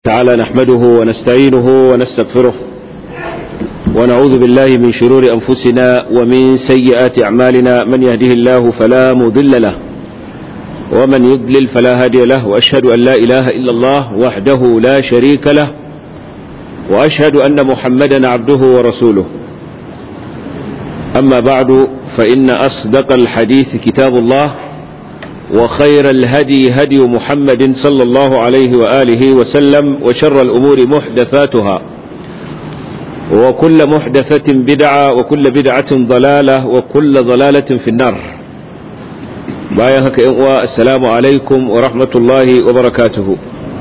تعالى نحمده ونستعينه ونستغفره ونعوذ بالله من شرور أنفسنا ومن سيئات أعمالنا من يهده الله فلا مضل له ومن يضلل فلا هادي له وأشهد أن لا إله إلا الله وحده لا شريك له وأشهد أن محمدا عبده ورسوله أما بعد فإن أصدق الحديث كتاب الله وخير الهدي هدي محمد صلى الله عليه وآله وسلم وشر الأمور محدثاتها وكل محدثة بدعة وكل بدعة ضلالة وكل ضلالة في النار بايهك السلام عليكم ورحمة الله وبركاته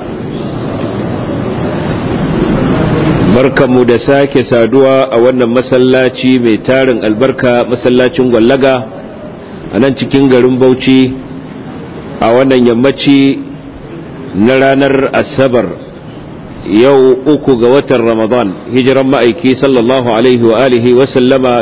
barkanmu da sake saduwa a wannan masallaci mai tarin albarka masallacin gwallaga a nan cikin garin bauchi a wannan yammaci na ranar asabar yau uku ga watan ramadan hijiran ma'aiki sallallahu alaihi wa alihi wa sallama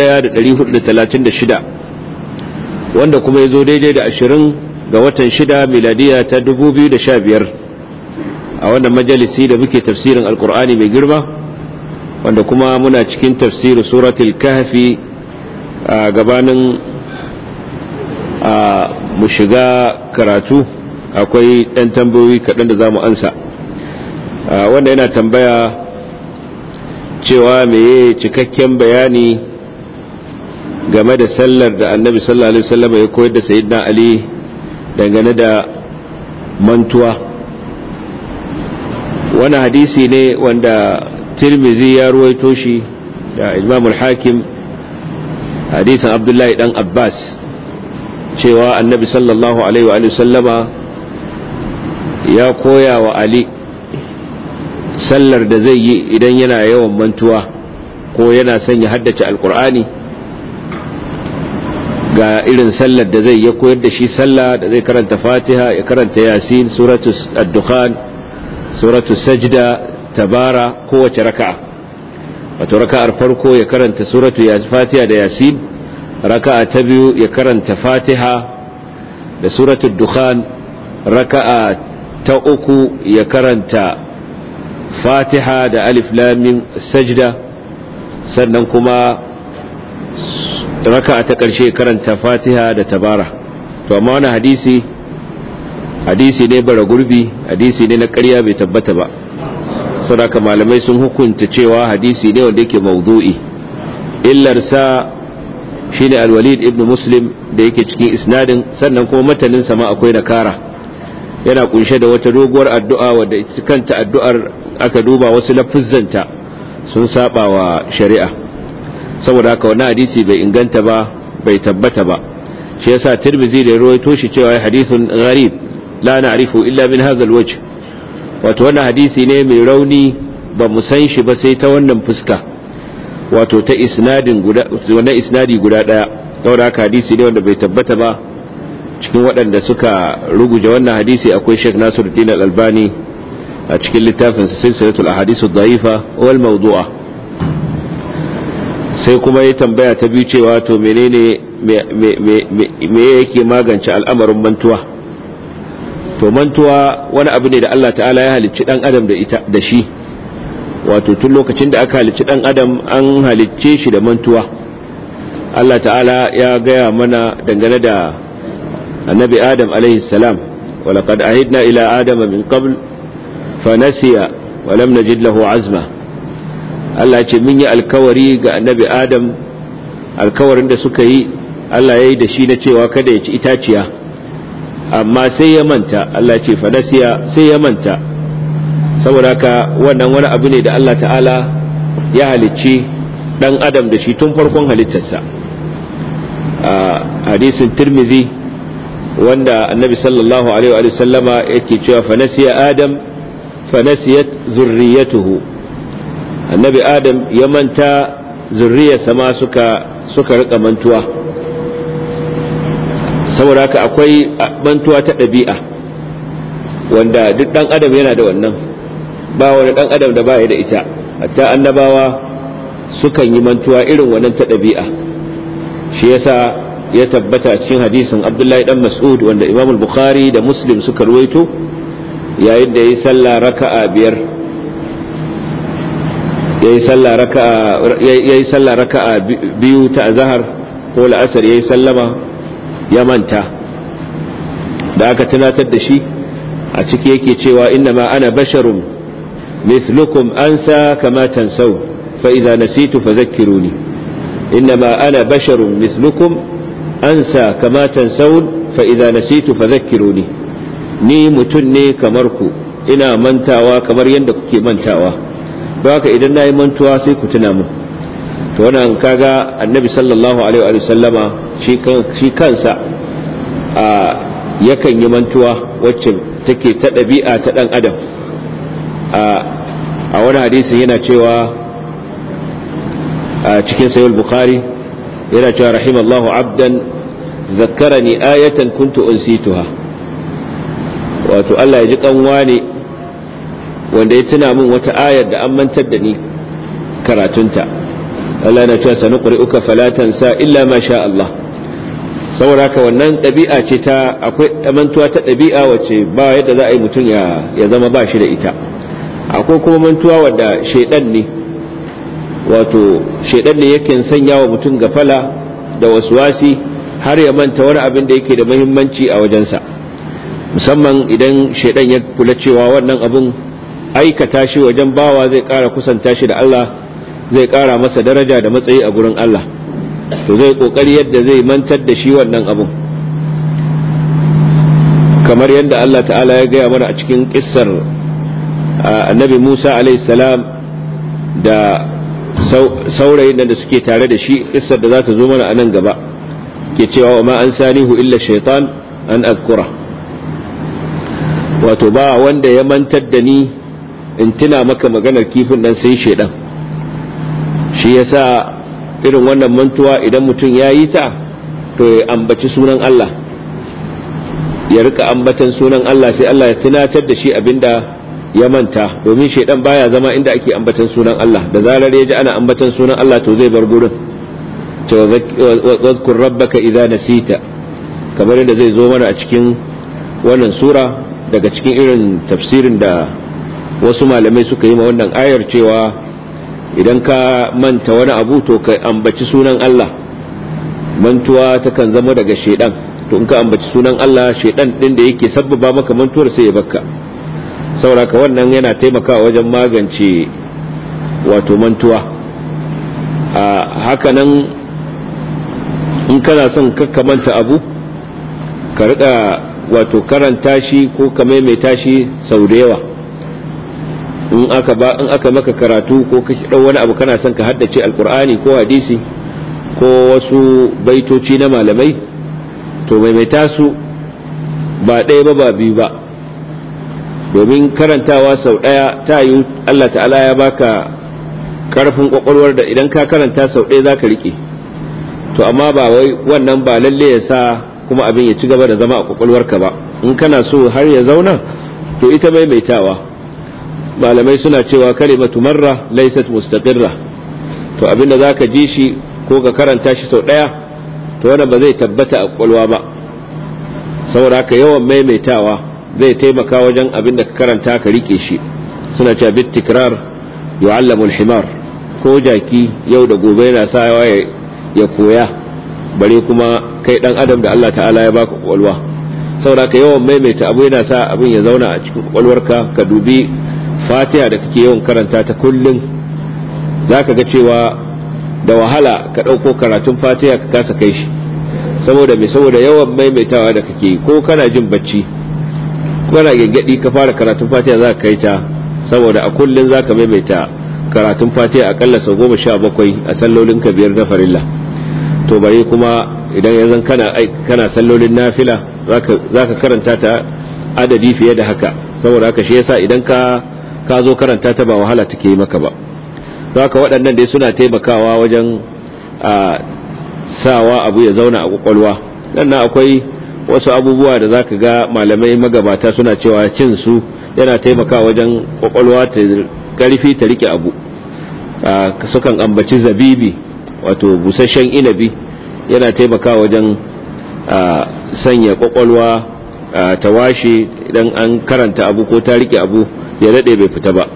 1436 wanda kuma ya zo daidai da ashirin ga watan shida miladiya ta 2015 a wannan majalisi da muke tafsirin alkur'ani mai girma wanda kuma muna cikin tafsirin suratul kahfi a gabanin mu shiga karatu akwai ɗan tambayoyi kaɗan da za mu ansa wanda yana tambaya cewa meye cikakken bayani game da sallar da annabi sallallahu alaihi wasallam ya koyar da sayyidina ali dangane da mantuwa wani hadisi ne wanda tirmizi ya ruwaito shi da imamul hakim hadisin abdullahi dan abbas cewa annabi sallallahu alaihi wa sallama ya koya wa ali sallar da zai yi idan yana yawan mantuwa ko yana son ya haddace alkur'ani ga irin sallar da zai ya koyar da shi sallah da zai karanta fatiha ya karanta yasin suratu ad-dukhan suratu sajda tabara kowace raka'a wato raka'ar farko ya karanta suratu fatiha da yasin raka'a ta biyu ya karanta fatiha da suratu dukhan raka'a ta uku ya karanta fatiha da alif lamim sajda sannan kuma raka'a ta ƙarshe karanta fatiha da tabara to amma wani hadisi hadisi ne bara gurbi hadisi ne na ƙarya bai tabbata ba saboda malamai sun hukunta cewa hadisi ne wanda yake mawdu'i illarsa shine alwalid ibn muslim da yake cikin isnadin sannan kuma matanin sama akwai nakara yana kunshe da wata doguwar addu'a wadda ita kanta addu'ar aka duba wasu lafuzzanta sun saba wa shari'a saboda haka wannan hadisi bai inganta ba bai tabbata ba shi yasa tirmizi da ruwaito shi cewa hadithun gharib la na'rifu illa min hadha alwajh wato wannan hadisi ne mai rauni ba mu san shi ba sai ta wannan fuska wato ta isnadin guda wannan isnadi guda daya saboda haka hadisi ne wanda bai tabbata ba cikin waɗanda suka ruguje wannan hadisi akwai Sheikh Nasiruddin Al-Albani a cikin littafin sa Silsilatul Ahadith ad-Da'ifa wal Mawdu'a sai kuma ya tambaya ta biyu cewa to menene me yake magance al'amarin mantuwa to mantuwa wani abu ne da Allah ta'ala ya halicci dan adam da ita da shi wato tun lokacin da aka halicci dan adam an halicce shi da mantuwa Allah ta'ala ya gaya mana dangane da annabi adam alaihi salam walaqad ahidna ila adama min qabl fanasiya wa lam najid lahu azma Allah ce mun yi alkawari ga annabi adam alkawarin da suka yi Allah ya yi da shi na cewa kada ya ci itaciya amma sai ya manta Allah ce fanasiya sai ya manta saboda haka wannan wani abu ne da Allah ta'ala ya halicci dan adam da shi tun farkon halittarsa a hadisin tirmidhi wanda annabi sallallahu alaihi wa sallama yake cewa fanasiya adam fanasiyat zurriyatuhu annabi adam ya manta zurriyarsa ma suka suka rika mantuwa saboda haka akwai mantuwa ta ɗabi'a wanda duk ɗan adam yana da wannan ba wani ɗan adam da baya da ita hatta annabawa sukan yi mantuwa irin wannan ta ɗabi'a shi yasa ya tabbata cikin hadisin abdullahi dan mas'ud wanda imam bukhari da muslim suka ruwaito yayin da yayi sallah raka'a biyar yayi sallah raka'a yayi sallah raka'a biyu ta azhar ko la'asar yayi sallama ya manta da aka tunatar da shi a ciki yake cewa inna ma ana basharun mithlukum ansa kama tansaw fa idza nasitu fadhakkiruni inna ma ana basharun mithlukum ansa kama tansaw fa idza nasitu fadhakkiruni ni mutun ne kamar ku ina mantawa kamar yadda kuke mantawa don haka idan nayi mantuwa sai ku tuna mu to wannan kaga annabi sallallahu alaihi wa sallama shi kansa a yakan yi mantuwa wacce take ta ɗabi'a ta ɗan adam a wani hadisin yana cewa a cikin sayul bukhari yana cewa rahimallahu abdan zakkarani ayatan kuntu unsituha wato Allah ya ji kanwa ne wanda ya tuna min wata ayar da an mantar da ni karatunta Allah na cewa sanu uka falatan sa illa ma sha Allah saboda haka wannan ɗabi'a ce ta akwai mantuwa ta ɗabi'a wacce ba yadda za a yi mutum ya zama ba shi da ita akwai kuma mantuwa wadda shaidan ne wato shaidan ne yake sanya wa mutum gafala da wasi har ya manta wani abin da yake da muhimmanci a wajensa musamman idan shaidan ya kula cewa wannan abin aikata shi wajen bawa zai ƙara kusanta shi da Allah zai ƙara masa daraja da matsayi a gurin Allah to zai kokari yadda zai mantar da shi wannan abun kamar yadda Allah ta'ala ya gaya mana a cikin kissar annabi Musa salam da saurayin da suke tare da shi kissar da za ta zo mana a nan gaba ke cewa wa ma an sanihu illa shaitan an azkura wato ba wanda ya mantar da ni in tuna maka maganar kifin dan sai shaidan shi yasa irin wannan mantuwa idan mutum ya yi ta to ya ambaci sunan Allah ya rika ambatan sunan Allah sai Allah ya tunatar da shi abinda ya manta domin shaidan baya zama inda ake ambatan sunan Allah da zarar ya ji ana ambatan sunan Allah to zai bar gurin to wadhkur rabbaka idza nasita kamar yadda zai zo mana a cikin wannan sura daga cikin irin tafsirin da wasu malamai suka yi ma wannan ayar cewa idan ka manta wani abu to ka ambaci sunan Allah mantuwa takan zama daga shedan to in ka ambaci sunan Allah shedan din da yake sabbaba maka mantuwar sai ya bakka sauraka wannan yana taimakawa wajen magance wato mantuwa a hakanan in kana son ka manta abu ka rika wato karanta shi ko ka maimaita shi sau da yawa in aka ba in aka maka karatu ko ka dau wani abu kana son ka haddace alkur'ani ko hadisi ko wasu baitoci na malamai to maimaita su ba ɗaya ba ba biyu ba domin karantawa sau ɗaya ta yi Allah ta'ala ya baka karfin kwakwalwar da idan ka karanta sau ɗaya za ka riƙe to amma ba wai wannan ba lalle ya sa kuma abin ya ci gaba da zama a kwakwalwarka ba in kana so har ya zauna to ita maimaitawa malamai suna cewa kalimatu marra laysat mustaqirra to abinda zaka ji shi ko ka karanta shi sau daya to wannan ba zai tabbata a kwalwa ba saboda haka yawan maimaitawa zai taimaka wajen abinda ka karanta ka rike shi suna cewa bit tikrar yu'allamu al-himar ko jaki yau da gobe yana sawa ya koya bare kuma kai dan adam da Allah ta'ala ya baka kwalwa saboda haka yawan maimaita abu yana sa abin ya zauna a cikin kwalwarka ka dubi fatiha da kake yawan karanta ta kullum za ka ga cewa da wahala ka ɗauko karatun fatiha ka kasa kai shi saboda mai saboda yawan maimaitawa da kake ko kana jin bacci kana gaggadi ka fara karatun fatiha za ka kai ta saboda a kullum za ka maimaita karatun fatiha akalla sau goma sha bakwai a sallolin ka biyar na farilla to bare kuma idan yanzu kana kana sallolin nafila za ka karanta ta adadi fiye da haka saboda haka shi yasa idan ka ka zo karanta ta ba wahala take yi maka ba haka waɗannan dai suna taimakawa wajen sawa abu ya zauna a kwakwalwa nan akwai wasu abubuwa da zaka ga malamai magabata suna cewa cin su yana taimakawa wajen kwakwalwa ta karfi ta rike abu sukan ambaci zabibi wato busasshen inabi yana taimakawa wajen sanya kwakwalwa ta washe idan an karanta abu ko ta rike abu ya daɗe bai fita ba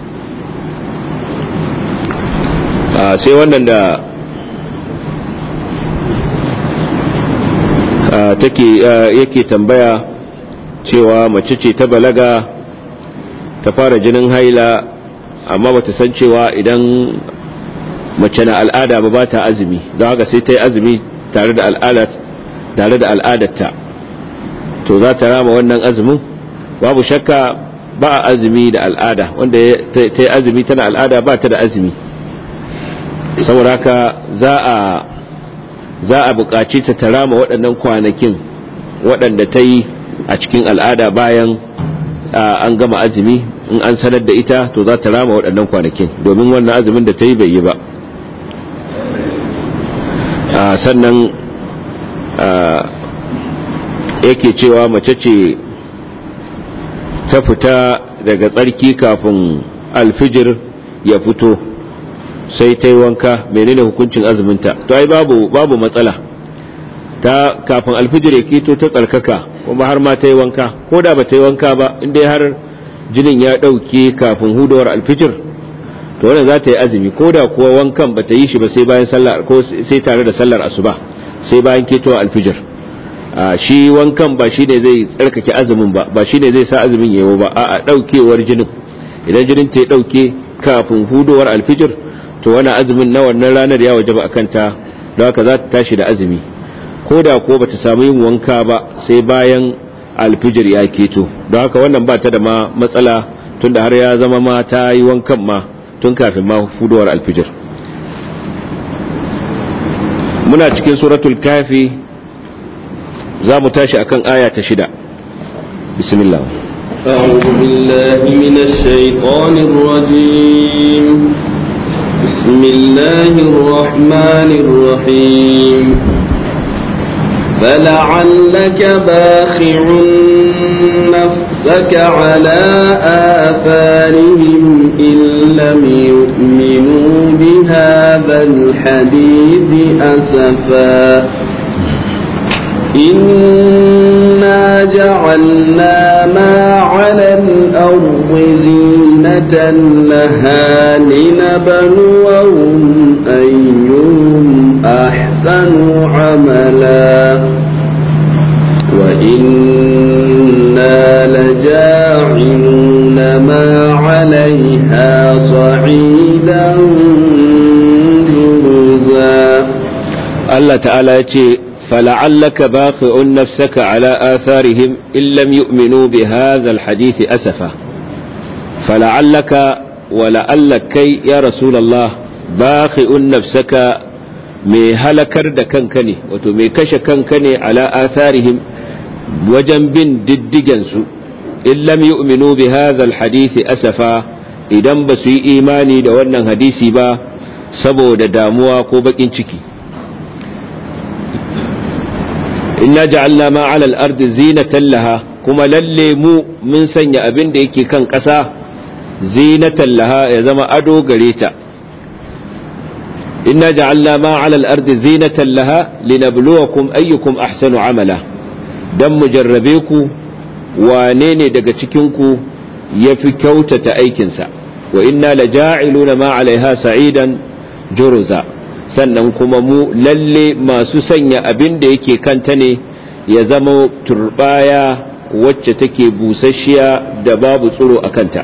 sai wannan da take yake tambaya cewa mace ce ta balaga ta fara jinin haila amma bata san cewa idan mace na al'ada ba ba ta azumi don haka sai ta yi azumi tare da tare da al'adarta to za ta rama wannan azumin babu shakka ba a azumi da al'ada wanda ta yi azumi tana al'ada ba ta da azumi saboda haka za a za a buƙaci ta tarama waɗannan kwanakin waɗanda ta yi a cikin al'ada bayan an gama azumi in an sanar da ita to za ta rama waɗannan kwanakin domin wannan azumin da ta yi bai yi ba sannan yake cewa mace ce ta fita daga tsarki kafin alfijir ya fito sai ta yi wanka menene hukuncin azuminta to ai babu babu matsala ta kafin alfijir ya kito ta tsarkaka kuma har ma ta yi wanka ko da ba ta yi wanka ba inda har jinin ya ɗauke kafin hudawar alfijir to wannan za ta yi azumi ko da kuwa wankan ba ta yi shi ba sai bayan sallar ko sai tare da sallar asuba sai bayan ketowar alfijir shi wankan ba shi ne zai tsarkake azumin ba ba shi ne zai sa azumin yawo ba a ɗaukewar jinin idan jinin ta ya ɗauke kafin hudowar alfijir to wani azumin na wannan ranar ya wajaba a kanta don haka za ta tashi da azumi ko da ko bata samu yin wanka ba sai bayan alfijir ya keto don haka wannan ba ta da ma matsala tunda har ya zama ma ta yi wankan ma tun kafin ma hudowar alfijir muna cikin suratul kafi za mu tashi akan aya ta shida bismillah أعوذ بالله من الشيطان الرجيم بسم الله الرحمن الرحيم فلعلك باخع نفسك على آثارهم إن لم يؤمنوا بهذا الحديث أسفا إنا جعلنا ما على الأرض زينة لها لنبلوهم أيهم أحسن عملا وإنا لجاعلون ما عليها صعيدا جرزا الله تعالى يتي فلعلك باخع نفسك على آثارهم إن لم يؤمنوا بهذا الحديث أسفا فلعلك ولعلك كي يا رسول الله باخع نفسك mai halakar da kanka ne wato mai kashe kanka ne ala atharihim wajen bin diddigensu in lam yu'minu bi hadha alhadisi asafa idan ba su yi imani da wannan hadisi ba saboda damuwa ko bakin ciki inna ja'alna ma 'ala al-ardi zinatan laha kuma lalle mu mun sanya abin da yake kan ƙasa zinatan laha ya zama ado gare ta inna ja'alna ma 'ala al-ardi zinatan laha linabluwakum ayyukum ahsanu 'amala dan mu jarrabe ku wane ne daga cikin ku yafi kyautata aikinsa wa inna laja'iluna ma 'alaiha sa'idan juruza sannan kuma mu lalle masu sanya abin da yake kanta ne ya zama turbaya wacce take busasshiya da babu tsiro a kanta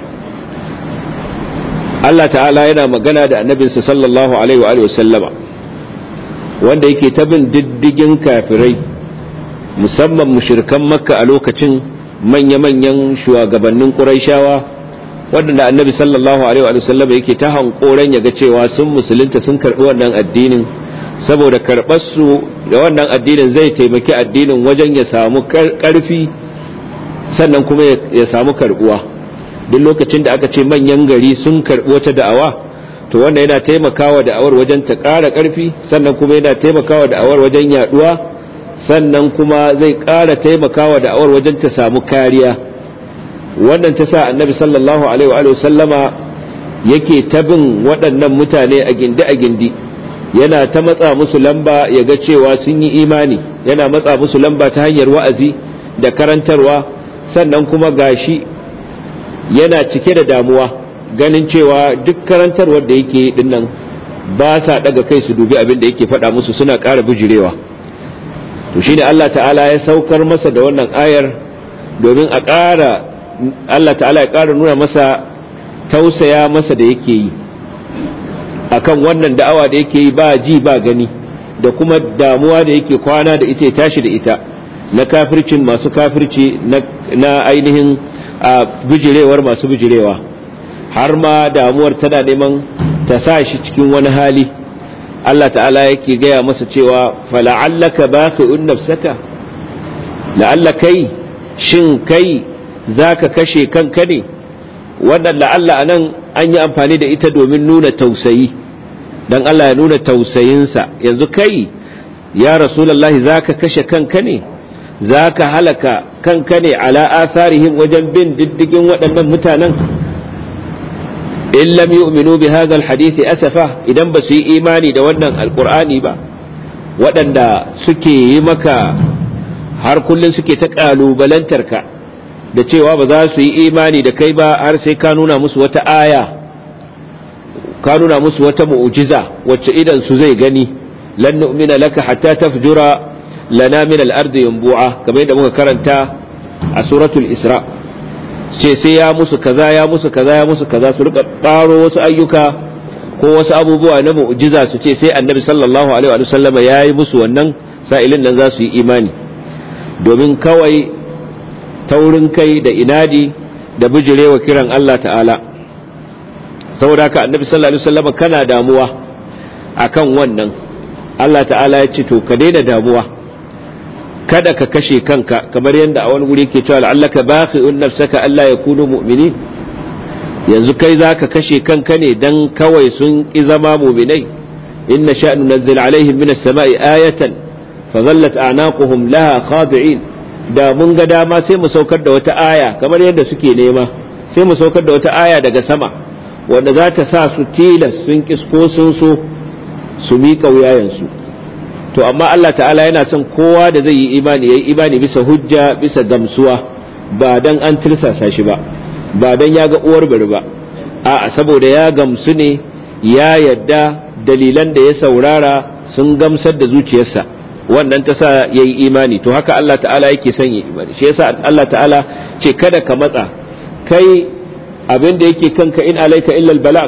Allah ta'ala yana magana da annabinsa sallallahu alaihi wa sallama wanda yake ta bin diddigin kafirai musamman mushirkan makka a lokacin manya-manyan shugabannin ƙuraishawa waɗanda annabi sallallahu alaihi wa sallam yake ta hankoran ya ga cewa sun musulunta sun karɓi wannan addinin saboda karɓar su da wannan addinin zai taimaki addinin wajen ya samu ƙarfi sannan kuma ya samu karɓuwa duk lokacin da aka ce manyan gari sun karɓi wata da'awa to wannan yana taimakawa da'awar wajen ta ƙara ƙarfi sannan kuma yana taimakawa da'awar wajen yaɗuwa sannan kuma zai ƙara taimakawa da'awar wajen ta samu kariya wannan ta sa annabi sallallahu alaihi wa sallama yake ta bin waɗannan mutane a gindi a gindi yana ta matsa musu lamba ya ga cewa sun yi imani yana matsa musu lamba ta hanyar wa'azi da karantarwa sannan kuma gashi yana cike da damuwa ganin cewa duk karantarwar da yake yi dinnan ba sa daga kai su dubi abin da yake faɗa musu suna ƙara bijirewa to shine Allah ta'ala ya saukar masa da wannan ayar domin a ƙara Allah ta'ala ya ƙara nuna masa tausaya masa da yake yi akan wannan da'awa da yake yi ba ji ba gani da kuma damuwa da yake kwana da ita ya tashi da ita na kafircin masu kafirci na ainihin bijirewar masu bijirewa har ma damuwar tana neman ta sa shi cikin wani hali Allah ta'ala yake gaya masa cewa fala'allaka baqi'un nafsaka la'alla kai shin kai zaka kashe kanka ne wannan la'alla anan an yi amfani da ita domin nuna tausayi dan Allah ya nuna tausayinsa yanzu kai ya rasulullahi zaka kashe kanka ne zaka halaka kanka ne ala atharihim wajen bin diddigin waɗannan mutanen in lam yu'minu bi hadha alhadith asafa idan ba su yi imani da wannan alqur'ani ba waɗanda suke yi maka har kullun suke ta kalubalantar ka da cewa ba za su yi imani da kai ba har sai ka nuna musu wata aya ka nuna musu wata mu'jiza wacce idan su zai gani lan nu'mina laka hatta tafjura lana min al-ardi yanbu'a kamar yadda muka karanta a suratul isra' ce sai ya musu kaza ya musu kaza ya musu kaza su rika baro wasu ayyuka ko wasu abubuwa na mu'jiza su ce sai annabi sallallahu alaihi wa sallama ya yi musu wannan sa'ilin nan za su yi imani domin kawai taurin kai da inadi da bijirewa kiran Allah ta'ala saboda haka annabi sallallahu alaihi wa sallama kana damuwa akan wannan Allah ta'ala ya ce to ka daina damuwa kada ka kashe kanka kamar yadda a wani wuri ke cewa la'allaka baqi'un nafsaka Allah ya kunu mu'minin yanzu kai zaka kashe kanka ne dan kawai sun ki zama mu'minai inna sha'nu nazzil alaihim minas sama'i ayatan fadhallat a'naquhum laha khadi'in da mun ga dama sai mu saukar da wata aya kamar yadda suke nema sai mu saukar da wata aya daga sama wanda za ta sa su tilas sun kisko sun so su miƙa wuyayensu to amma Allah ta'ala yana son kowa da zai yi imani yayi imani bisa hujja bisa gamsuwa ba dan an tirsasa shi ba ba dan ya ga uwar bari ba a'a saboda ya gamsu ne ya yadda dalilan da ya saurara sun gamsar da zuciyarsa wannan ta sa yayi imani to haka Allah ta'ala yake son yi imani shi yasa Allah ta'ala ce kada ka matsa kai abin da yake kanka in alaika illa albalag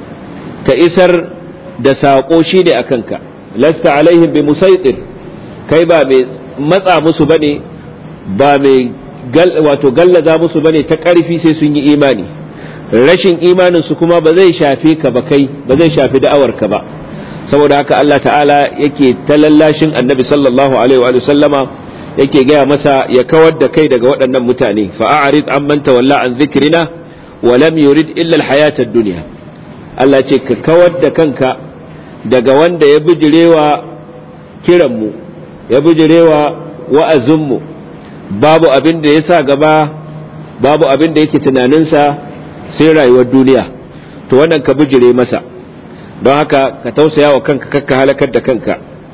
ka isar da saƙo shi ne a kanka lasta alaihim bi musaitir kai ba mai matsa musu bane ba mai wato gallaza musu bane ta ƙarfi sai sun yi imani rashin imanin su kuma ba zai shafe ka ba kai ba zai shafi da'awar ka ba saboda haka Allah ta'ala yake talallashin annabi sallallahu alaihi wa sallama yake gaya masa ya kawar da kai daga waɗannan mutane fa'arid amman tawalla an zikrina wa lam yurid illa al-hayata ad-dunya Allah ce ka kawar da kanka daga wanda ya bijirewa kiranmu ya bijirewa wa'azinmu babu abin da ya sa gaba babu abin da yake tunaninsa sai rayuwar duniya to wannan ka bijire masa don haka ka tausaya wa kanka kakka halakar da kanka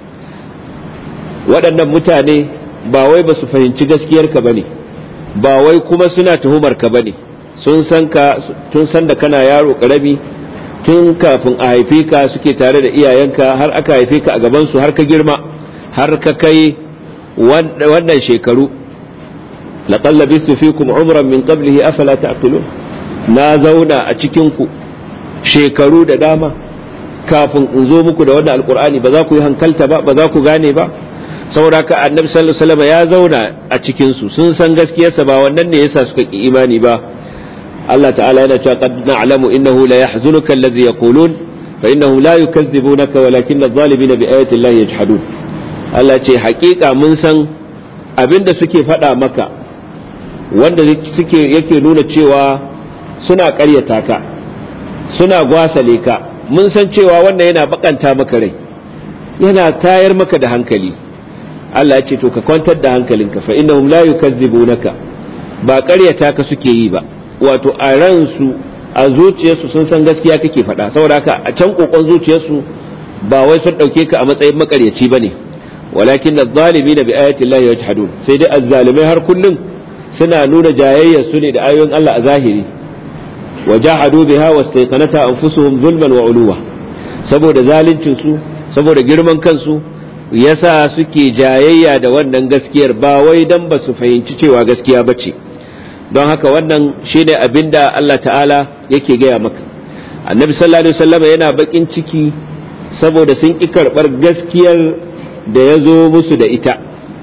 waɗannan mutane ba wai ba su fahimci gaskiyarka ba ne ba wai kuma suna tuhumar ka ba ne sun san ka tun san da kana yaro ƙarami tun kafin a haife ka suke tare da iyayenka har aka haife ka a gabansu har ka girma har ka kai wannan shekaru laqad labistu fikum umran min qablihi afala ta'qilun na zauna a cikin ku shekaru da dama kafin in zo muku da wannan alqur'ani ba za ku yi hankalta ba ba za ku gane ba saboda ka annabi sallallahu alaihi wasallam ya zauna a cikin su sun san gaskiyarsa ba wannan ne yasa suka ki imani ba Allah ta'ala yana cewa qad na'lamu innahu la yahzunuka alladhi yaqulun fa innahu la yukazzibunaka walakin adh-dhalimina bi ayati llahi yajhadun Allah ce hakika mun san abinda suke faɗa maka wanda suke yake nuna cewa suna ƙaryata ka suna gwasale ka mun san cewa wannan yana bakanta maka rai yana tayar maka da hankali Allah ya ce to ka kwantar da hankalinka fa innahum la yukazzibunaka ba ƙaryata ka suke yi ba wato a ransu a zuciyarsu sun san gaskiya kake faɗa saboda haka a can kokon zuciyarsu ba wai sun ɗauke ka a matsayin makaryaci ba ne walakin adh-dhalimin bi ayati llahi yajhadun sai dai azzalimai har kullun suna nuna jayayyar su ne da ayoyin Allah a zahiri wajahadu biha wastayqanata anfusuhum zulman wa uluwa saboda zalincin su saboda girman kansu yasa suke jayayya da wannan gaskiyar ba wai dan ba su fahimci cewa gaskiya bace don haka wannan shine abinda Allah ta'ala yake gaya maka annabi sallallahu alaihi wasallam yana bakin ciki saboda sun ki karbar gaskiyar da ya zo musu da ita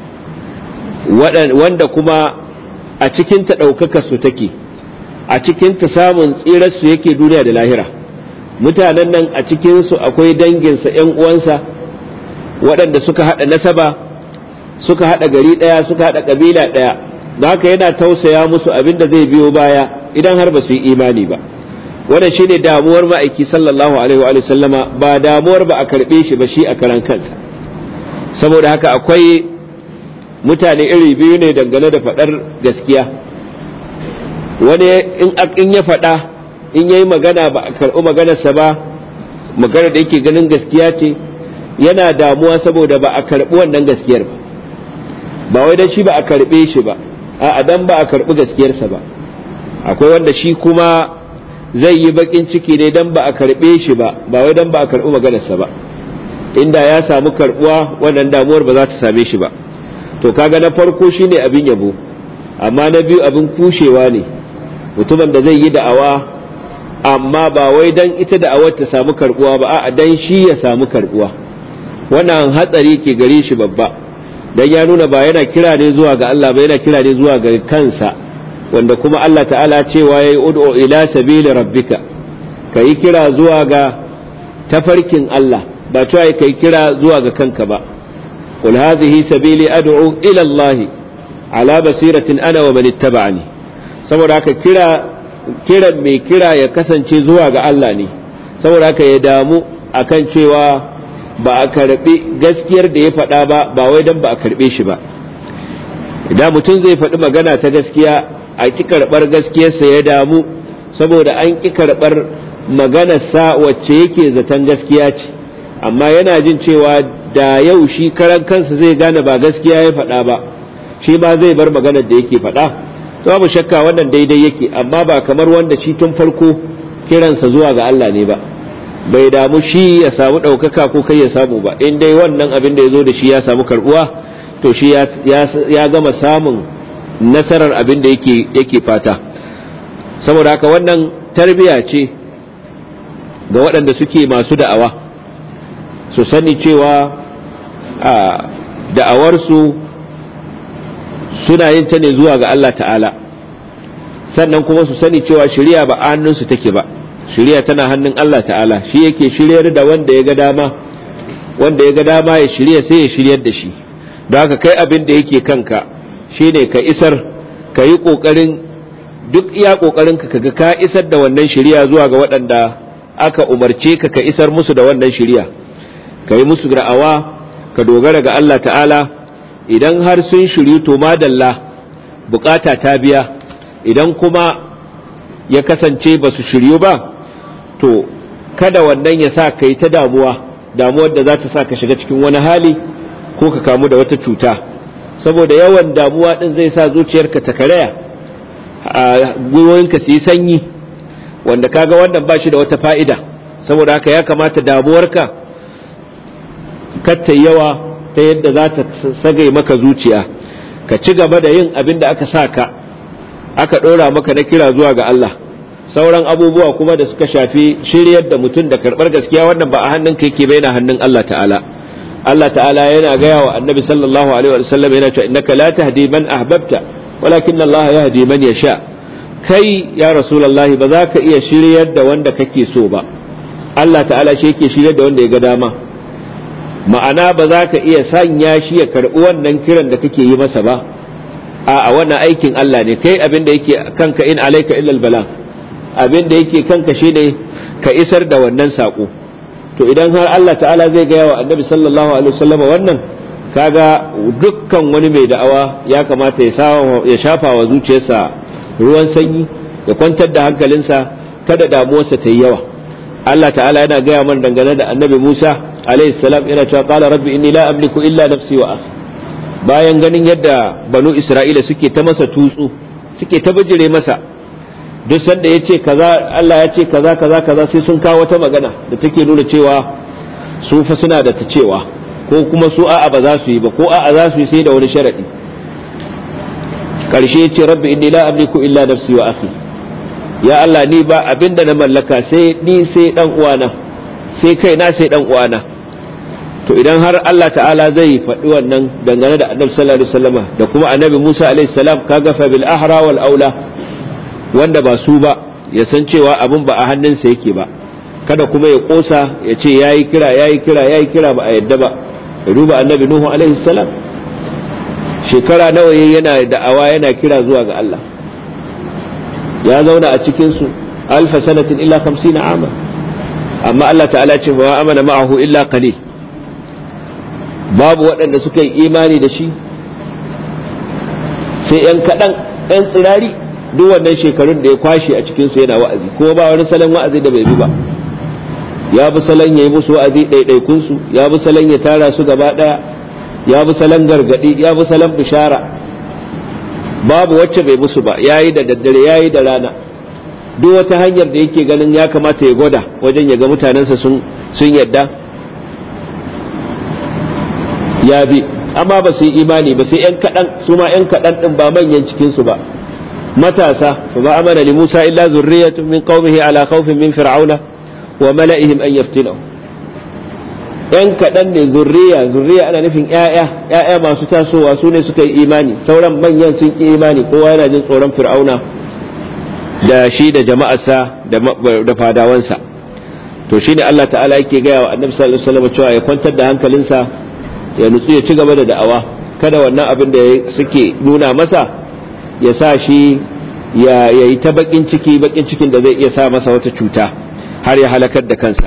wanda kuma a cikin ta ɗaukaka su take a cikin ta samun tsirarsu yake duniya da lahira mutanen nan a cikinsu akwai danginsa ‘yan uwansa waɗanda suka haɗa nasaba suka haɗa gari ɗaya suka haɗa ƙabila ɗaya da haka yana tausaya musu abin da zai biyo baya idan har ba su yi imani ba wannan shine damuwar ma'aiki sallallahu alaihi wa sallama ba damuwar ba a karɓe shi ba shi a karan kansa saboda haka akwai mutane iri biyu ne dangane da faɗar gaskiya wani in ya faɗa in yayi magana ba a karɓi maganarsa ba magana da yake ganin gaskiya ce yana damuwa saboda ba a karɓi wannan gaskiyar ba ba wai dan shi ba a karɓe shi ba a dan ba a karɓi gaskiyarsa ba akwai wanda shi kuma zai yi bakin ciki ne dan ba a karɓe shi ba ba wai dan ba a karɓi maganarsa ba inda ya samu karɓuwa wannan damuwar ba za ta same shi ba to kaga na farko shine abin yabo amma na biyu abin kushewa ne mutumin da zai yi da'awa amma ba wai dan ita da'awar ta samu karbuwa ba a'a dan shi ya samu karbuwa wannan hatsari ke gare shi babba dan ya nuna ba yana kira ne zuwa ga Allah ba yana kira ne zuwa ga kansa wanda kuma Allah ta'ala cewa yayi ud'u ila sabili rabbika kai kira zuwa ga tafarkin Allah ba cewa kai kira zuwa ga kanka ba qul hadhihi sabili ad'u ila Allah ala basiratin ana wa man ittaba'ani saboda haka kira kiran mai kira ya kasance zuwa ga Allah ne saboda haka ya damu akan cewa ba a karbi gaskiyar da ya faɗa ba ba wai dan ba a karbe shi ba idan mutum zai faɗi magana ta gaskiya a ki karɓar gaskiyarsa ya damu saboda an ki karɓar maganarsa wacce yake zaton gaskiya ce amma yana jin cewa da yau shi karan kansa zai gane ba gaskiya ya faɗa ba shi ma zai bar maganar da yake faɗa babu shakka wannan daidai yake amma ba kamar wanda shi tun farko kiransa zuwa ga Allah ne ba bai damu shi ya samu ɗaukaka ko kai ya samu ba in dai wannan abin da ya zo da shi ya samu karbuwa to shi ya gama samun nasarar abin da yake yake fata saboda haka wannan tarbiya ce ga waɗanda suke masu da'awa su sani cewa da'awarsu suna yin ta ne zuwa ga Allah ta'ala sannan kuma su sani cewa shari'a ba a hannunsu take ba shari'a tana hannun Allah ta'ala shi yake shiryar da wanda ya ga dama wanda ya ga dama ya shirya sai ya shiryar da shi don haka kai abin da yake kanka shine ka isar ka yi ƙoƙarin duk iya ƙoƙarin ka kaga ka isar da wannan shari'a zuwa ga waɗanda aka umarce ka ka isar musu da wannan shari'a ka yi musu ra'awa ka dogara ga Allah ta'ala idan har sun shiryu to madalla bukata ta biya idan kuma ya kasance ba su shiryu ba to kada wannan ya sa ka yi ta damuwa damuwar da za ta sa ka shiga cikin wani hali ko ka kamu da wata cuta saboda yawan damuwa din zai sa zuciyarka ta karaya a gwiwoyinka su yi sanyi wanda kaga wannan ba shi da wata fa'ida saboda haka ya kamata damuwarka katta yawa ta yadda za ta sagai maka zuciya ka ci gaba da yin abin da aka sa ka aka ɗora maka na kira zuwa ga Allah sauran abubuwa kuma da suka shafi shiryar da mutum da karɓar gaskiya wannan ba a hannun ka yake na hannun Allah ta'ala Allah ta'ala yana gaya wa annabi sallallahu alaihi wa sallam yana cewa innaka la tahdi man ahbabta walakin Allah yahdi man yasha kai ya rasulullahi ba za ka iya shiryar da wanda kake so ba Allah ta'ala shi yake shiryar da wanda ya ga dama ma'ana ba za ka iya sanya shi ya karɓi wannan kiran da kake yi masa ba a wannan aikin Allah ne kai abin da yake kanka in alaika illal bala abin da yake kanka shine ka isar da wannan sako to idan har Allah ta'ala zai gaya wa annabi sallallahu alaihi wasallam wannan kaga dukkan wani mai da'awa ya kamata ya shafa wa zuciyarsa ruwan sanyi ya kwantar da hankalinsa kada damuwarsa ta yi yawa Allah ta'ala yana gaya man dangane da annabi Musa alayhi salam yana cewa qala rabbi inni la amliku illa nafsi wa akhi bayan ganin yadda banu isra'ila suke ta masa tutsu suke ta bijire masa duk sanda ya ce kaza Allah ya ce kaza kaza kaza sai sun kawo wata magana da take nuna cewa su fa suna da ta cewa ko kuma su a'a ba za su yi ba ko a'a za su yi sai da wani sharadi karshe ya ce rabbi inni la amliku illa nafsi wa akhi ya Allah ni ba abinda na mallaka sai ni sai dan uwana sai kai na sai dan uwana to idan har Allah ta'ala zai faɗi wannan dangane da annabi sallallahu alaihi wasallama da kuma annabi Musa alaihi salam kaga fa bil ahra wal aula wanda ba su ba ya san cewa abin ba a hannunsa yake ba kada kuma ya kosa ya ce yayi kira yayi kira yayi kira ba a yadda ba ya duba annabi Nuhu alaihi salam shekara nawa yana da'awa yana kira zuwa ga Allah ya zauna a cikin su alfa sanatin illa 50 ama amma Allah ta'ala ce wa amana ma'ahu illa qalil babu waɗanda suka yi imani da shi sai 'yan kaɗan 'yan tsirari duk wannan shekarun da ya kwashe a cikinsu yana wa'azi kuma ba wani salon wa'azi da bai bi ba ya bi salon ya yi musu wa'azi ɗaiɗaikunsu ya bi salon ya tara su gaba ɗaya ya bi salon gargaɗi ya bi salon bishara babu wacce bai musu ba ya yi da daddare ya yi da rana duk wata hanyar da yake ganin ya kamata ya gwada wajen ya ga mutanensa sun yadda ya bi amma ba su yi imani ba sai yan kaɗan su ma yan kaɗan ɗin ba manyan cikinsu ba matasa fa ba amana li Musa illa zurriyatun min qaumihi ala khawfin min fir'auna wa mala'ihim an yaftinahu yan kaɗan ne zurriya zurriya ana nufin ƴaƴa ƴaƴa masu tasowa su ne suka yi imani sauran manyan sun ki imani kowa yana jin tsoron fir'auna da shi da jama'arsa da fadawansa to shine Allah ta'ala yake gaya wa annabi sallallahu alaihi wasallam cewa ya kwantar da hankalinsa ya nutsu ya ci gaba da da'awa kada wannan abin da suke nuna masa ya sa shi ya yi ta bakin ciki bakin cikin da zai iya sa masa wata cuta har ya halakar da kansa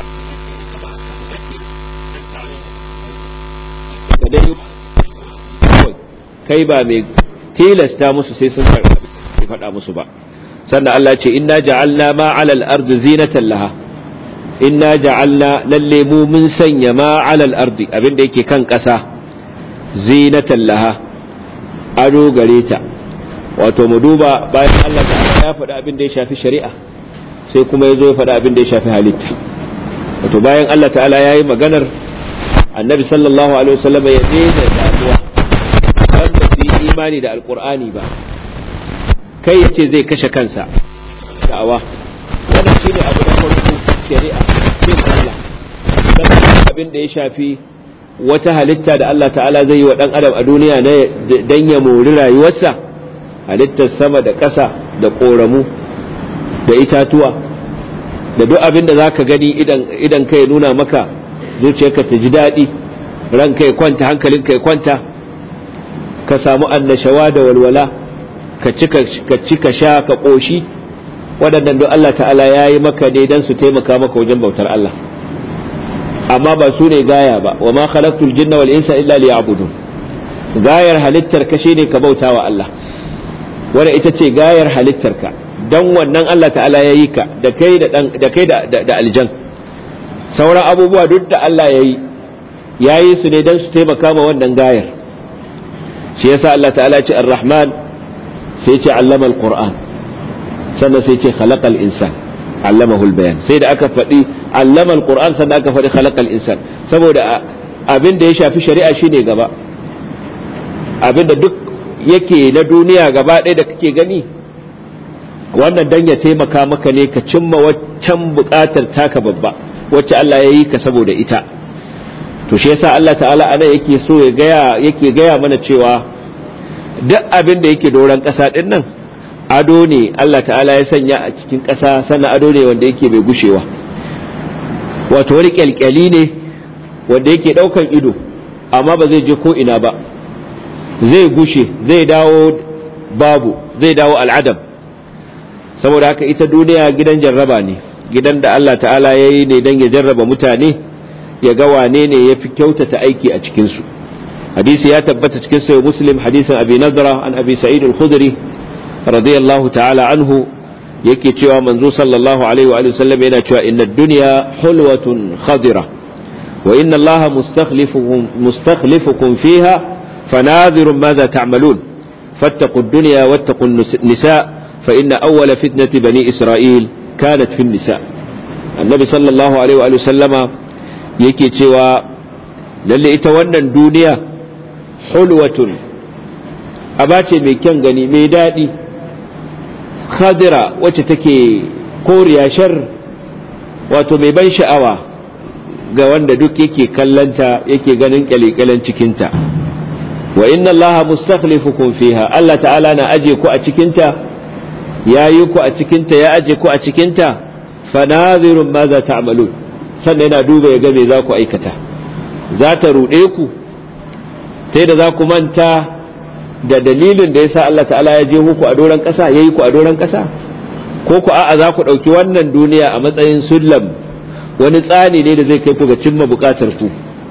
kai ba mai tilasta musu sai sun karɓi faɗa musu ba sannan Allah ce inna ja'alna ma 'alal ardi zinatan laha inna ja'alna lalle mu mun sanya ma 'alal ardi abinda yake kan ƙasa zinatan laha ado gare ta wato mu duba bayan Allah ta'ala ya faɗi abin da ya shafi shari'a sai kuma ya zo ya faɗi abin da ya shafi halitta wato bayan Allah ta'ala ya yi maganar annabi sallallahu alaihi wasallam ya daina damuwa dan ba su yi imani da alqur'ani ba kai yace zai kashe kansa da'awa wannan shine abu na farko shari'a bin Allah sannan abin da ya shafi wata halitta da Allah ta'ala zai yi wa dan adam a duniya dan ya mori rayuwarsa halittar sama da ƙasa da ƙoramu da itatuwa da duk abin da za ka gani idan ka ya nuna maka zuciyarka ta ji daɗi ranka ya kwanta hankalinka ya kwanta ka samu annashawa da walwala ka ci ka sha ka ƙoshi waɗannan duk Allah ta'ala ya yi maka ne don su taimaka maka wajen bautar Allah amma ba su ne gaya ba wa ma khalaqtul jinna wal insa illa liya'budun gayar halittar ka shine ka bauta wa Allah wadda ita ce gayar halittarka don wannan Allah ta'ala ya yi ka da kai da kai da aljan sauran abubuwa duk da Allah ya yi ya yi su ne don su taimaka ma wannan gayar shi yasa Allah ta'ala ce ar-rahman sai ce allama al-qur'an sannan sai ce khalaqal insan allamahu bayan sai da aka faɗi allama al-qur'an sannan aka faɗi khalaqal insan saboda abin da ya shafi shari'a shine gaba abin da duk yake na duniya gaba ɗaya da kake gani wannan dan ya taimaka maka ne ka cimma waccan buƙatar taka babba wacce Allah ya yi ka saboda ita to shi yasa Allah ta'ala ana yake so ya gaya yake gaya mana cewa duk abin da yake doron ƙasa ɗin nan ado ne Allah ta'ala ya sanya a cikin ƙasa sannan ado ne wanda yake bai gushewa wato wani kyalkyali ne wanda yake ɗaukan ido amma ba zai je ko ina ba zai gushe zai dawo babu zai dawo al'adam saboda haka ita duniya gidan jarraba ne gidan da Allah ta'ala ya yi ne don ya jarraba mutane ya ga wane ne ya fi kyautata aiki a cikinsu hadisi ya tabbata cikin sayo muslim hadisin abi nazara an abi sa'id al-khudri radiyallahu ta'ala anhu yake cewa manzo sallallahu alaihi wa sallam yana cewa inna dunya hulwatun khadira wa inna allaha mustakhlifukum mustakhlifukum fiha fanadhirun madha ta'malun fattaqu ad-dunya wattaqu an-nisa fa inna awwala fitnati bani isra'il kanat fi an-nisa annabi sallallahu alaihi wa sallama yake cewa lalle ita wannan duniya hulwatun abace mai kyan gani mai daɗi khadira wacce take koriya shar wato mai ban sha'awa ga wanda duk yake kallanta yake ganin kyalikyalen cikinta wa inna allaha mustakhlifukum fiha Allah ta'ala na aje ku a cikinta ya yi ku a cikinta ya aje ku a cikinta fanazirun ma za ta'malun sannan yana duba ya ga me za ku aikata za ta ruɗe ku sai da za ku manta da dalilin da yasa Allah ta'ala ya je ku a doron ƙasa ya yi ku a doron ƙasa ko ku a'a za ku ɗauki wannan duniya a matsayin sullam wani tsani ne da zai kai ku ga cimma buƙatar ku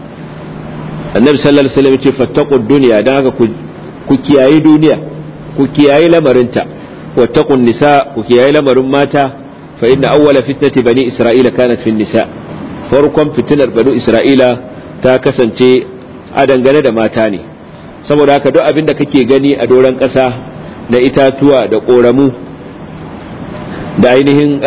annabi sallallahu alaihi wasallam ya ce fattaqud dunya dan haka ku kiyayi duniya ku kiyayi lamarinta wattaqun nisa ku kiyayi lamarin mata fa inna awwala fitnati bani isra'ila kanat fi nisa farkon fitinar bani isra'ila ta kasance a dangane da mata ne saboda haka duk abin da kake gani a doron ƙasa na itatuwa da ƙoramu da ainihin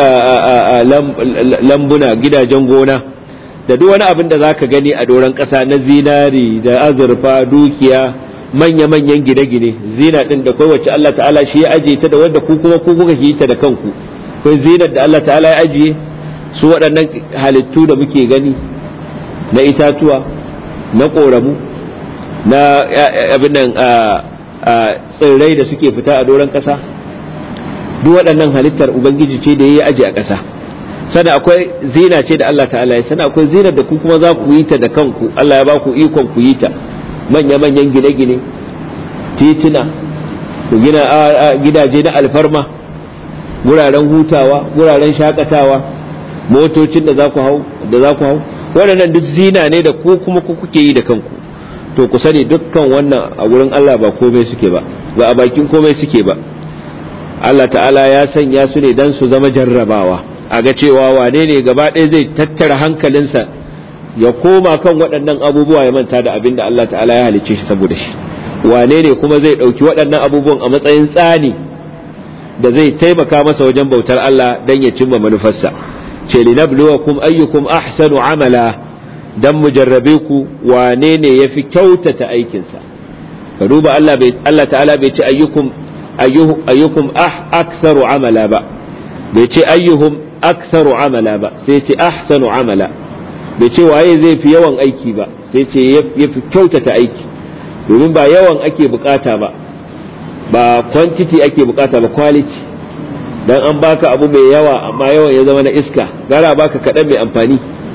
lambuna gidajen gona da duk wani abin da za ka gani a doron ƙasa na zinari da azurfa dukiya manya-manyan gine-gine zina ɗin da kawai wacce Allah ta'ala shi ya ajiye ta da wanda ku kuma ku kuka yi ta da kanku kai zinar da Allah ta'ala ya ajiye su waɗannan halittu da muke gani na itatuwa na ƙoramu na abin nan tsirrai da suke fita a doron ƙasa duk waɗannan halittar ubangiji ce da ya yi aji a ƙasa sana akwai zina ce da Allah ta'ala ya sana akwai zinar da ku kuma za ku yi ta da kanku Allah ya ba ku ikon ku yi ta manya-manyan gine-gine tituna ku gina gidaje na alfarma wuraren hutawa wuraren shakatawa motocin da za ku hau da za ku hau waɗannan duk zina ne da ku kuma ku kuke yi da kanku to ku sani dukkan wannan a wurin Allah ba komai suke ba ba a bakin komai suke ba Allah ta'ala ya sanya su ne dan su zama jarrabawa a ga cewa wane ne gaba ɗaya zai tattara hankalinsa ya koma kan waɗannan abubuwa ya manta da abin da Allah ta'ala ya halicce shi saboda shi wane ne kuma zai ɗauki waɗannan abubuwan a matsayin tsani da zai taimaka masa wajen bautar Allah dan ya cimma manufarsa ce linabluwakum ayyukum ahsanu amala dan mu jarrabe ku wane ne yafi kyautata aikinsa ka duba Allah bai Allah ta'ala bai ce ayyukum ayyukum ah aktsaru amala ba bai ce ayyuhum aktsaru amala ba sai ce ahsanu amala bai ce waye zai fi yawan aiki ba sai ce yafi kyautata aiki domin ba yawan ake bukata ba ba quantity ake bukata ba quality dan an baka abu mai yawa amma yawan ya zama na iska gara baka kaɗan mai amfani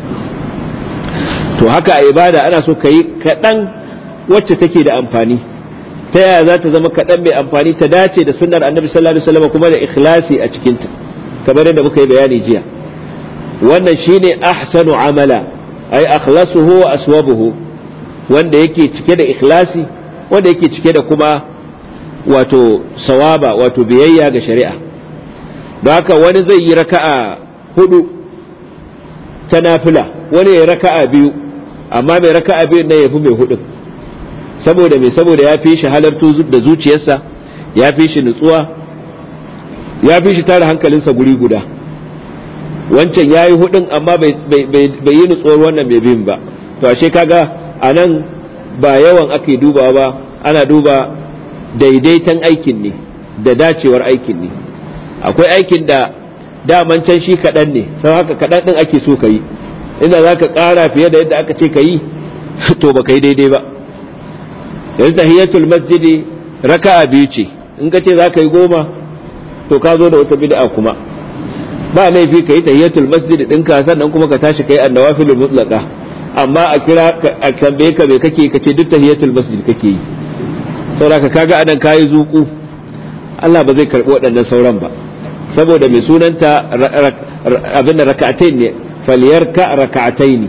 to haka a ibada ana so ka yi kaɗan wacce take da amfani ta yaya za ta zama kaɗan mai amfani ta dace da sunnar annabi sallallahu alaihi wasallam kuma da ikhlasi a cikinta kamar yadda muka yi bayani jiya wannan shine ahsanu amala ay akhlasuhu wa aswabuhu wanda yake cike da ikhlasi wanda yake cike da kuma wato sawaba wato biyayya ga shari'a don haka wani zai yi raka'a hudu ta nafila wani ya raka'a biyu amma mai raka'a biyu na yafi mai hudun saboda mai saboda ya fi shi halartu da zuciyarsa ya fi shi nutsuwa ya fi shi tara hankalinsa guri guda wancan ya yi hudun amma bai yi nutsuwar wannan mai bin ba to ashe kaga a nan ba yawan ake dubawa ba ana duba daidaiton aikin ne da dacewar aikin ne akwai aikin da daman can shi kaɗan ne sau haka kaɗan ɗin ake so ka yi inda za ka ƙara fiye da yadda aka ce ka yi to ba ka yi daidai ba yanzu tahiyatul masjidi raka'a biyu ce in ka ce za ka yi goma to ka zo da wata bid'a kuma ba laifi ka yi tahiyatul masjidi ɗinka sannan kuma ka tashi ka yi annawafilul mutlaka amma a kira a tambaye ka me kake ka ce duk tahiyatul masjid kake yi saboda ka kaga anan kayi zuku Allah ba zai karbi waɗannan sauran ba saboda mai sunanta abin da raka'atain ne falyarka raka'atain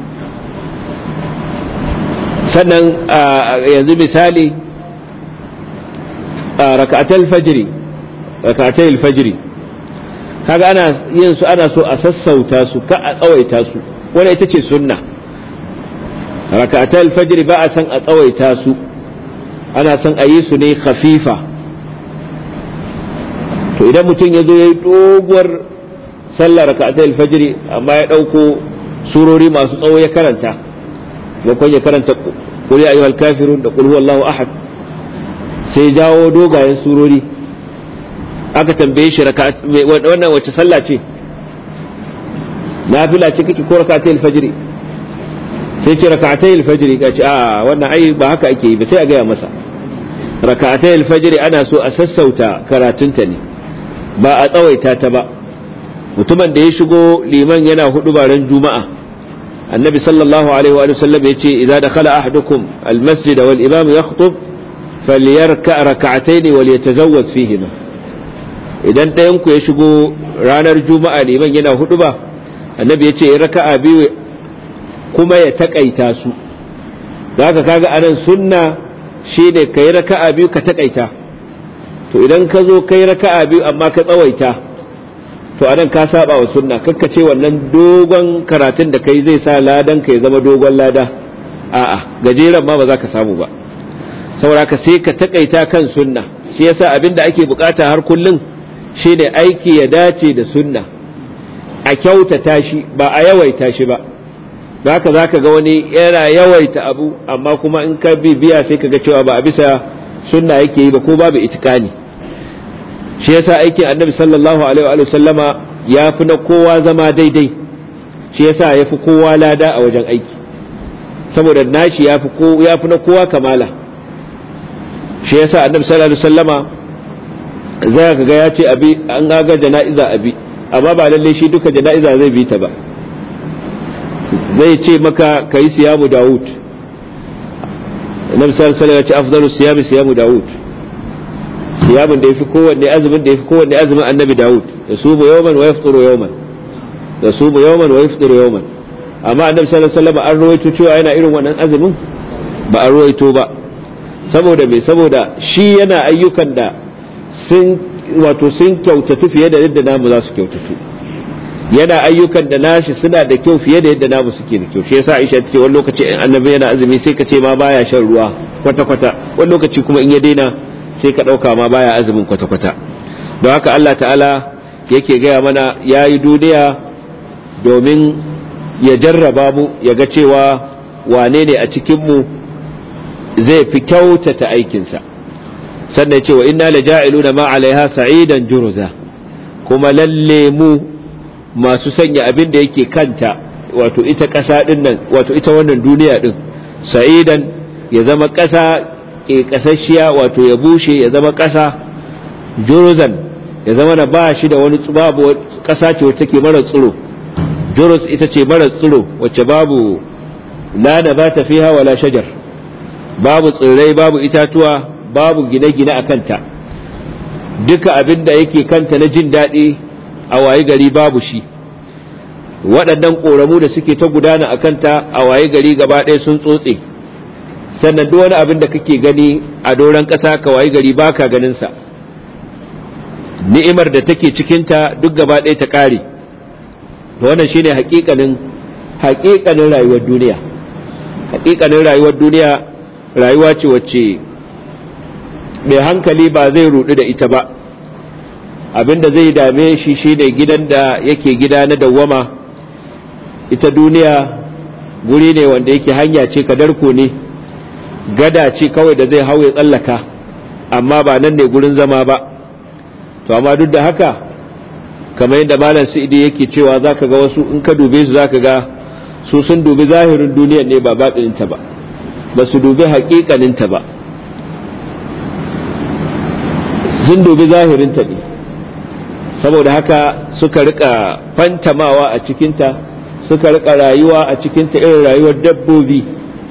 sannan yanzu misali raka'atul fajri raka'atul fajri kaga ana yin su ana so a sassauta su ka a tsawaita su wannan ita ce sunna raka'atai alfajr ba a san a tsawaita su ana son a yi su ne khafifa to idan mutum ya zo ya yi doguwar sallar raka'atai alfajr amma ya ɗauko surori masu tsawo ya karanta bakon ya karanta qul ya ayyuhal kafirun da qul huwallahu ahad sai jawo dogayen surori aka tambaye shi wannan wace sallah ce nafila ce kake ko raka'atai alfajr sai ce raka'atai alfajr ka ce a wannan ai ba haka ake yi ba sai a gaya masa raka'atai alfajr ana so a sassauta karatunta ne ba a tsawaita ta ba mutumin da ya shigo liman yana hudu baran juma'a annabi sallallahu alaihi wa sallam ya ce idza dakhala ahadukum almasjid wal imam yakhutub falyarka rak'atayn wal yatazawwaz fihima idan ɗayan ku ya shigo ranar juma'a liman yana hudu ba annabi ya ce raka'a biyu kuma ya takaita su zaka kaga anan sunna shine kai raka'a biyu ka takaita to idan ka zo kai raka'a biyu amma ka tsawaita to anan ka saba wa sunna kakka ce wannan dogon karatun da kai zai sa ladan ka ya zama dogon lada a'a gajeren ma ba za ka samu ba saboda ka sai ka takaita kan sunna shi yasa abin da ake bukata har kullum shine aiki ya dace da sunna a kyautata shi ba a yawaita shi ba haka za ka ga wani yana yawaita abu amma kuma in ka bibiya sai ka ga cewa ba a bisa sunna yake yi ba ko babu itikani shi yasa aikin annabi sallallahu alaihi wa sallama ya fi na kowa zama daidai shi yasa ya fi kowa lada a wajen aiki saboda nashi ya fi na kowa kamala shi yasa annabi sallallahu alaihi wa sallama za ka ga ya ce abi an ga jana'iza abi amma ba lalle shi duka jana'iza zai bi ta ba zai ce maka ka yi siyamu dawud annabi sallallahu alaihi ya ce afdalu siyami siyamu dawud siyamun da yafi kowanne azumin da yafi kowanne azumin annabi dawud da sumu yawman wa yafturu yawman da sumu yawman wa yafturu yawman amma annabi sallallahu alaihi wasallam an ruwaito cewa yana irin wannan azumin ba an ruwaito ba saboda me saboda shi yana ayyukan da sun wato sun kyautatu fiye da yadda namu za su kyautatu yana ayyukan da nashi suna da kyau fiye da yadda namu suke da kyau shi yasa Aisha ta ce wani lokaci in annabi yana azumi sai ka ce ma baya shan ruwa kwata kwata wani lokaci kuma in ya daina sai ka dauka ma baya azumin kwata kwata don haka Allah ta'ala yake gaya mana yayi duniya domin ya jarraba mu ya ga cewa wane ne a cikin mu zai fi kyautata aikinsa sannan ya ce wa inna laja'iluna ma alaiha sa'idan juruza kuma lalle mu masu sanya abin da yake kanta wato ita ƙasa ɗin nan wato ita wannan duniya ɗin sa'idan ya zama ƙasa ke ƙasashiya wato ya bushe ya zama ƙasa juruzan ya zama na ba shi da wani babu ƙasa ce wacce take mara tsiro juruz ita ce mara tsiro wacce babu la da ba ta fiha wala shajar babu tsirrai babu itatuwa babu gine-gine a kanta duka abin da yake kanta na jin daɗi a waye gari babu shi waɗannan ƙoramu da suke ta gudana a kanta a waye gari gaba ɗaya sun tsotse sannan duk wani abin da kake gani a doron ƙasa ka waye gari baka ganinsa ni'imar da take cikinta duk gaba ɗaya ta ƙare wannan shine haƙiƙanin haƙiƙanin rayuwar duniya haƙiƙanin rayuwar duniya rayuwa ce wacce mai hankali ba zai rudu da ita ba abinda zai dame shi shine gidan da yake gida na dawwama ita duniya guri ne wanda yake hanya ce kadarko ne gada ce kawai da zai hau ya tsallaka amma ba nan ne gurin zama ba to amma duk da haka kamar yadda malam sa'idi yake cewa zaka ga wasu in ka dube su zaka ga su sun dubi zahirin duniyar ne ba baɗininta ba ba su dubi haƙiƙaninta ba sun dubi zahirinta ne saboda haka suka rika fantamawa a cikinta suka rika rayuwa a cikinta irin rayuwar dabbobi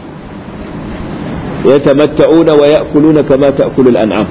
ya tamatta'una wa ya'kuluna kama ta'kulul an'am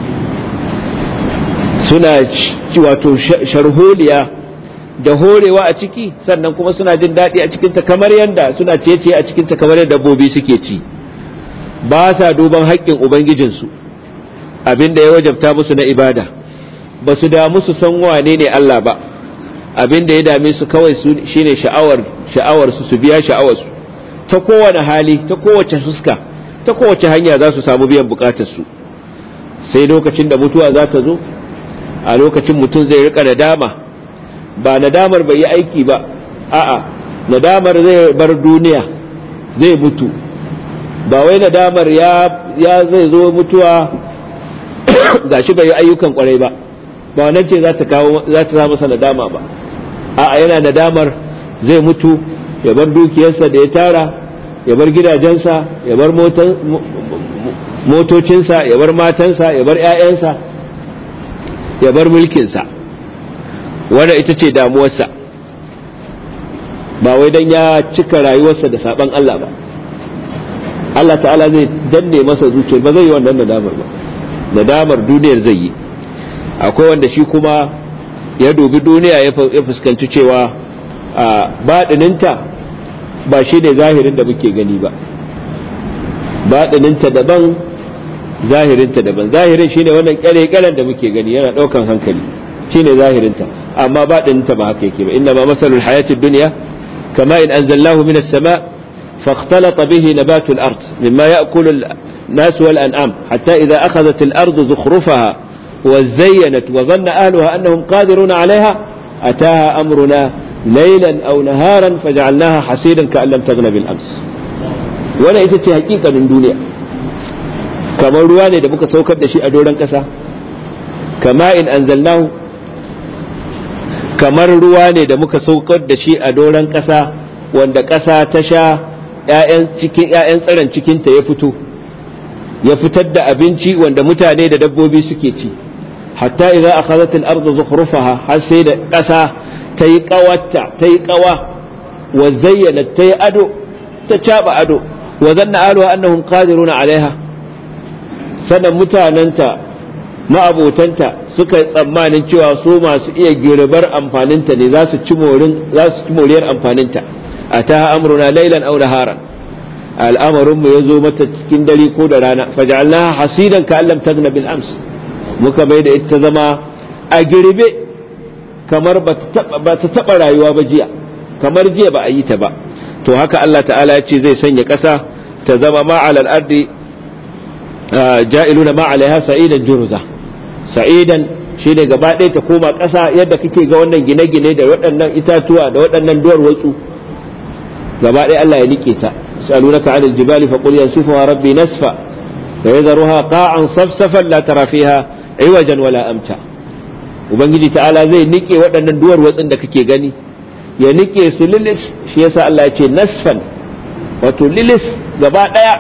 suna wato sharholiya da horewa a ciki sannan kuma suna jin daɗi a cikinta kamar yadda suna ciye a cikinta kamar yadda dabbobi suke ci ba sa duban haƙƙin ubangijinsu abin da ya wajabta musu na ibada ba su damu su san wane ne Allah ba abin da ya dame su kawai shine sha'awar sha'awar su su biya sha'awar su ta kowane hali ta kowace fuska ta kowace hanya za su samu biyan bukatarsu sai lokacin da mutuwa za ta zo a lokacin mutum zai rika nadama ba nadamar bai yi aiki ba a'a nadamar zai bar duniya zai mutu ba wai nadamar ya ya zai zo mutuwa gashi bai yi ayyukan kwarai ba ba wannan ce za ta kawo za ta sa masa nadama ba a'a yana nadamar zai mutu ya bar dukiyarsa da ya tara ya bar gidajensa ya bar motocinsa ya bar matansa ya bar 'ya'yansa ya bar mulkinsa wanda ita ce damuwarsa ba wai don ya cika rayuwarsa da saban Allah ba Allah ta'ala zai danne masa zuciyar ba zai yi wannan nadamar ba nadamar duniyar zai yi akwai wanda shi kuma ya dubi duniya ya fuskanci cewa a baɗininta ba shi ne zahirin da muke gani ba baɗininta daban zahirinta daban zahirin shine wannan kyale-kyalen da muke gani yana ɗaukan hankali shine zahirinta amma baɗininta ba haka yake ba inna ma masalul hayatid dunya kama in anzalnahu minas sama فاختلط به نبات الأرض مما يأكل الناس والأنعام حتى إذا أخذت الأرض زخرفها وزينت وظن أهلها أنهم قادرون عليها أتاها أمرنا ليلا أو نهارا فجعلناها حسيدا كأن لم تغن بالأمس ولا إتتي حقيقة من دنيا كما رواني da muka saukar da shi a doron ƙasa kama in anzalnahu kamar ruwa ne da muka saukar da shi a doron ƙasa wanda ƙasa ta sha cikin ‘ya'yan tsiron cikinta ya fito ya fitar da abinci wanda mutane da dabbobi suke ci hatta idza akhadhat al-ardu zukhrufaha har sai da ƙasa ta yi ƙawarta ta yi ƙawa wa zayyana ta yi ado ta caba ado wa zanna ahluha annahum qadiruna alaiha sanan mutanenta ma'abotanta suka yi tsammanin cewa su masu iya girbar amfaninta ne za su ci morin za su ci moriyar amfaninta ataha amruna laylan aw naharan al'amarin mu yazo mata cikin dare ko da rana faj'alnaha hasidan ka allam tagna bil ams muka bai da ita zama a girbe kamar ba ta taba rayuwa ba jiya kamar jiya ba a yi ta ba to haka Allah ta'ala ya ce zai sanya ƙasa ta zama ma'al al-ardi ja'iluna ma alaiha sa'idan jurza sa'idan shi ne gaba ɗaya ta koma ƙasa yadda kake ga wannan gine-gine da waɗannan itatuwa da waɗannan duwar watsu gaba ɗaya Allah ya nike ta salunaka anil jibali fa qul yansifuha rabbi nasfa fa yadharuha qa'an safsafan la tara fiha iwajan wala amta ubangiji ta'ala zai nike waɗannan duwar watsin da kake gani ya nike su lilis shi yasa Allah ya ce nasfan wato lilis gaba ɗaya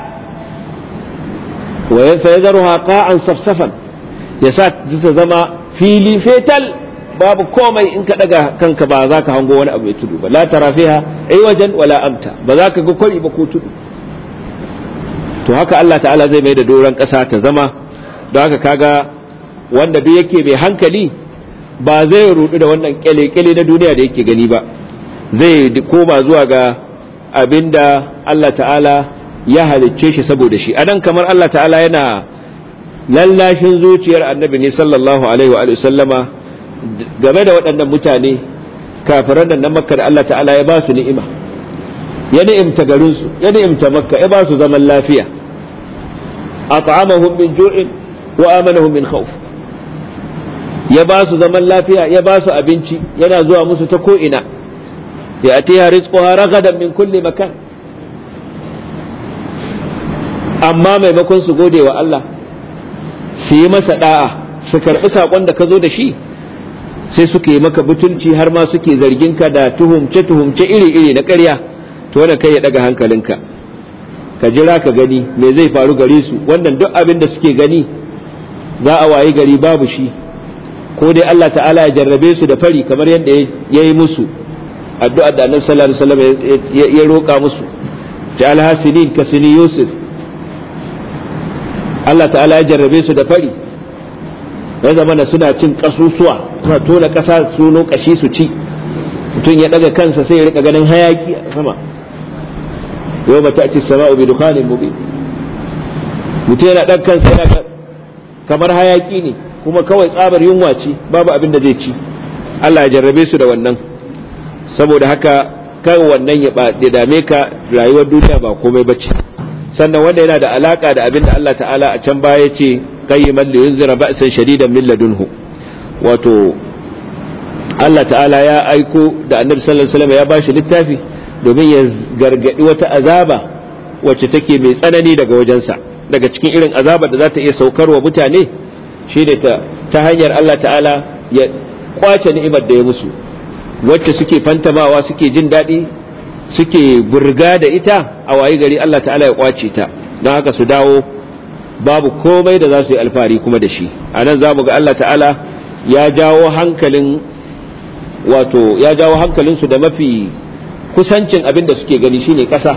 wa fa yadharuha qa'an safsafan yasa ta zama fili fetal babu komai in ka daga kanka ba za ka hango wani abu ya tudu ba la tara fiha ai wajen wala amta ba za ka ga kwari ba ko tudu to haka Allah ta'ala zai mai da doron ƙasa ta zama don haka kaga wanda duk yake mai hankali ba zai rudu da wannan kyale-kyale na duniya da yake gani ba zai koma zuwa ga abinda Allah ta'ala ya halicce shi saboda shi anan kamar Allah ta'ala yana lallashin zuciyar annabi ne sallallahu alaihi wa sallama game da waɗannan mutane kafiran nan na makka da Allah ta'ala ya ba su ni'ima ya ni'imta garinsu ya ni'imta makka ya ba su zaman lafiya at'amahum min ju'in wa amanahum min khawf ya ba su zaman lafiya ya ba su abinci yana zuwa musu ta ko'ina ya atiha rizquha ragadan min kulli makan amma maimakon su gode wa Allah su yi masa da'a su karɓi saƙon da ka zo da shi sai suka yi maka butulci har ma suke zargin ka da tuhumce tuhumce iri iri na ƙarya to wannan kai ya daga hankalinka ka jira ka gani me zai faru gare su wannan duk abin da suke gani za a wayi gari babu shi ko dai Allah ta'ala ya jarrabe su da fari kamar yadda ya yi musu addu'a da annabi sallallahu alaihi wasallam ya roƙa musu ja'al hasinin ka sini yusuf Allah ta'ala ya jarrabe su da fari ya zama na suna cin kasusuwa suna tona kasa suno kashi su ci mutum ya daga kansa sai ya rika ganin hayaki a sama yau ba ta'ti sama'u bi dukhanin mubin mutum yana dan kansa yana kamar hayaki ne kuma kawai tsabar yunwa ce babu abin da zai ci Allah ya jarrabe su da wannan saboda haka kai wannan ya dame ka rayuwar duniya ba komai bace sannan wanda yana da alaka da abin da Allah ta'ala a can baya ce qayyiman li yunzira ba'san shadidan min ladunhu wato Allah ta'ala ya aiko da annabi sallallahu alaihi wasallam ya bashi littafi domin ya gargadi wata azaba wacce take mai tsanani daga wajensa daga cikin irin azabar da za ta iya saukarwa mutane shine ta ta hanyar Allah ta'ala ya kwace ni'imar da ya musu wacce suke fantamawa suke jin daɗi suke burga da ita a wayi gari Allah ta'ala ya kwace ta don haka su dawo babu komai da za su yi alfahari kuma da shi a nan za mu ga Allah ta'ala ya jawo hankalin wato ya jawo hankalinsu da mafi kusancin abin da suke gani shine ƙasa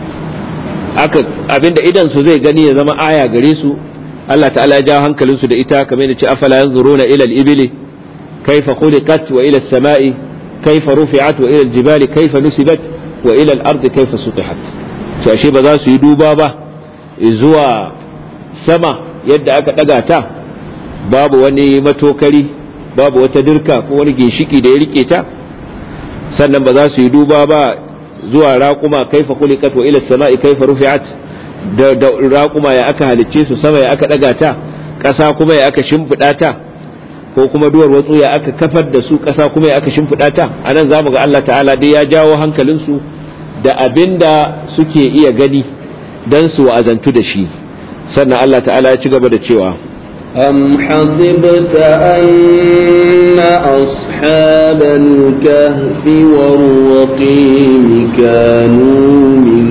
abin da idan su zai gani ya zama aya gare su Allah ta'ala ya jawo hankalinsu da ita kamar da ce afala yanzuruna ila al-ibli kaifa khuliqat wa ila as-sama'i kaifa rufi'at wa ila al-jibali kaifa nusibat wa ila al-ardi kaifa sutihat to ashe ba za su yi duba ba zuwa sama yadda aka daga ta babu wani matokari babu wata dirka ko wani ginshiki da ya rike ta sannan ba za su yi duba ba zuwa raƙuma kaifa khuliqat wa ila as-sama'i kaifa rufi'at da raƙuma ya aka halicce su sama ya aka daga ta ƙasa kuma ya aka shimfiɗa ta ko kuma duwar watsu ya aka kafar da su ƙasa kuma ya aka shimfiɗa ta a nan za mu ga Allah ta'ala dai ya jawo hankalinsu da abin da suke iya gani don su wa'azantu da shi sannan Allah ta'ala ya ci gaba da cewa أم حسبت أن أصحاب الكهف والرقيم كانوا من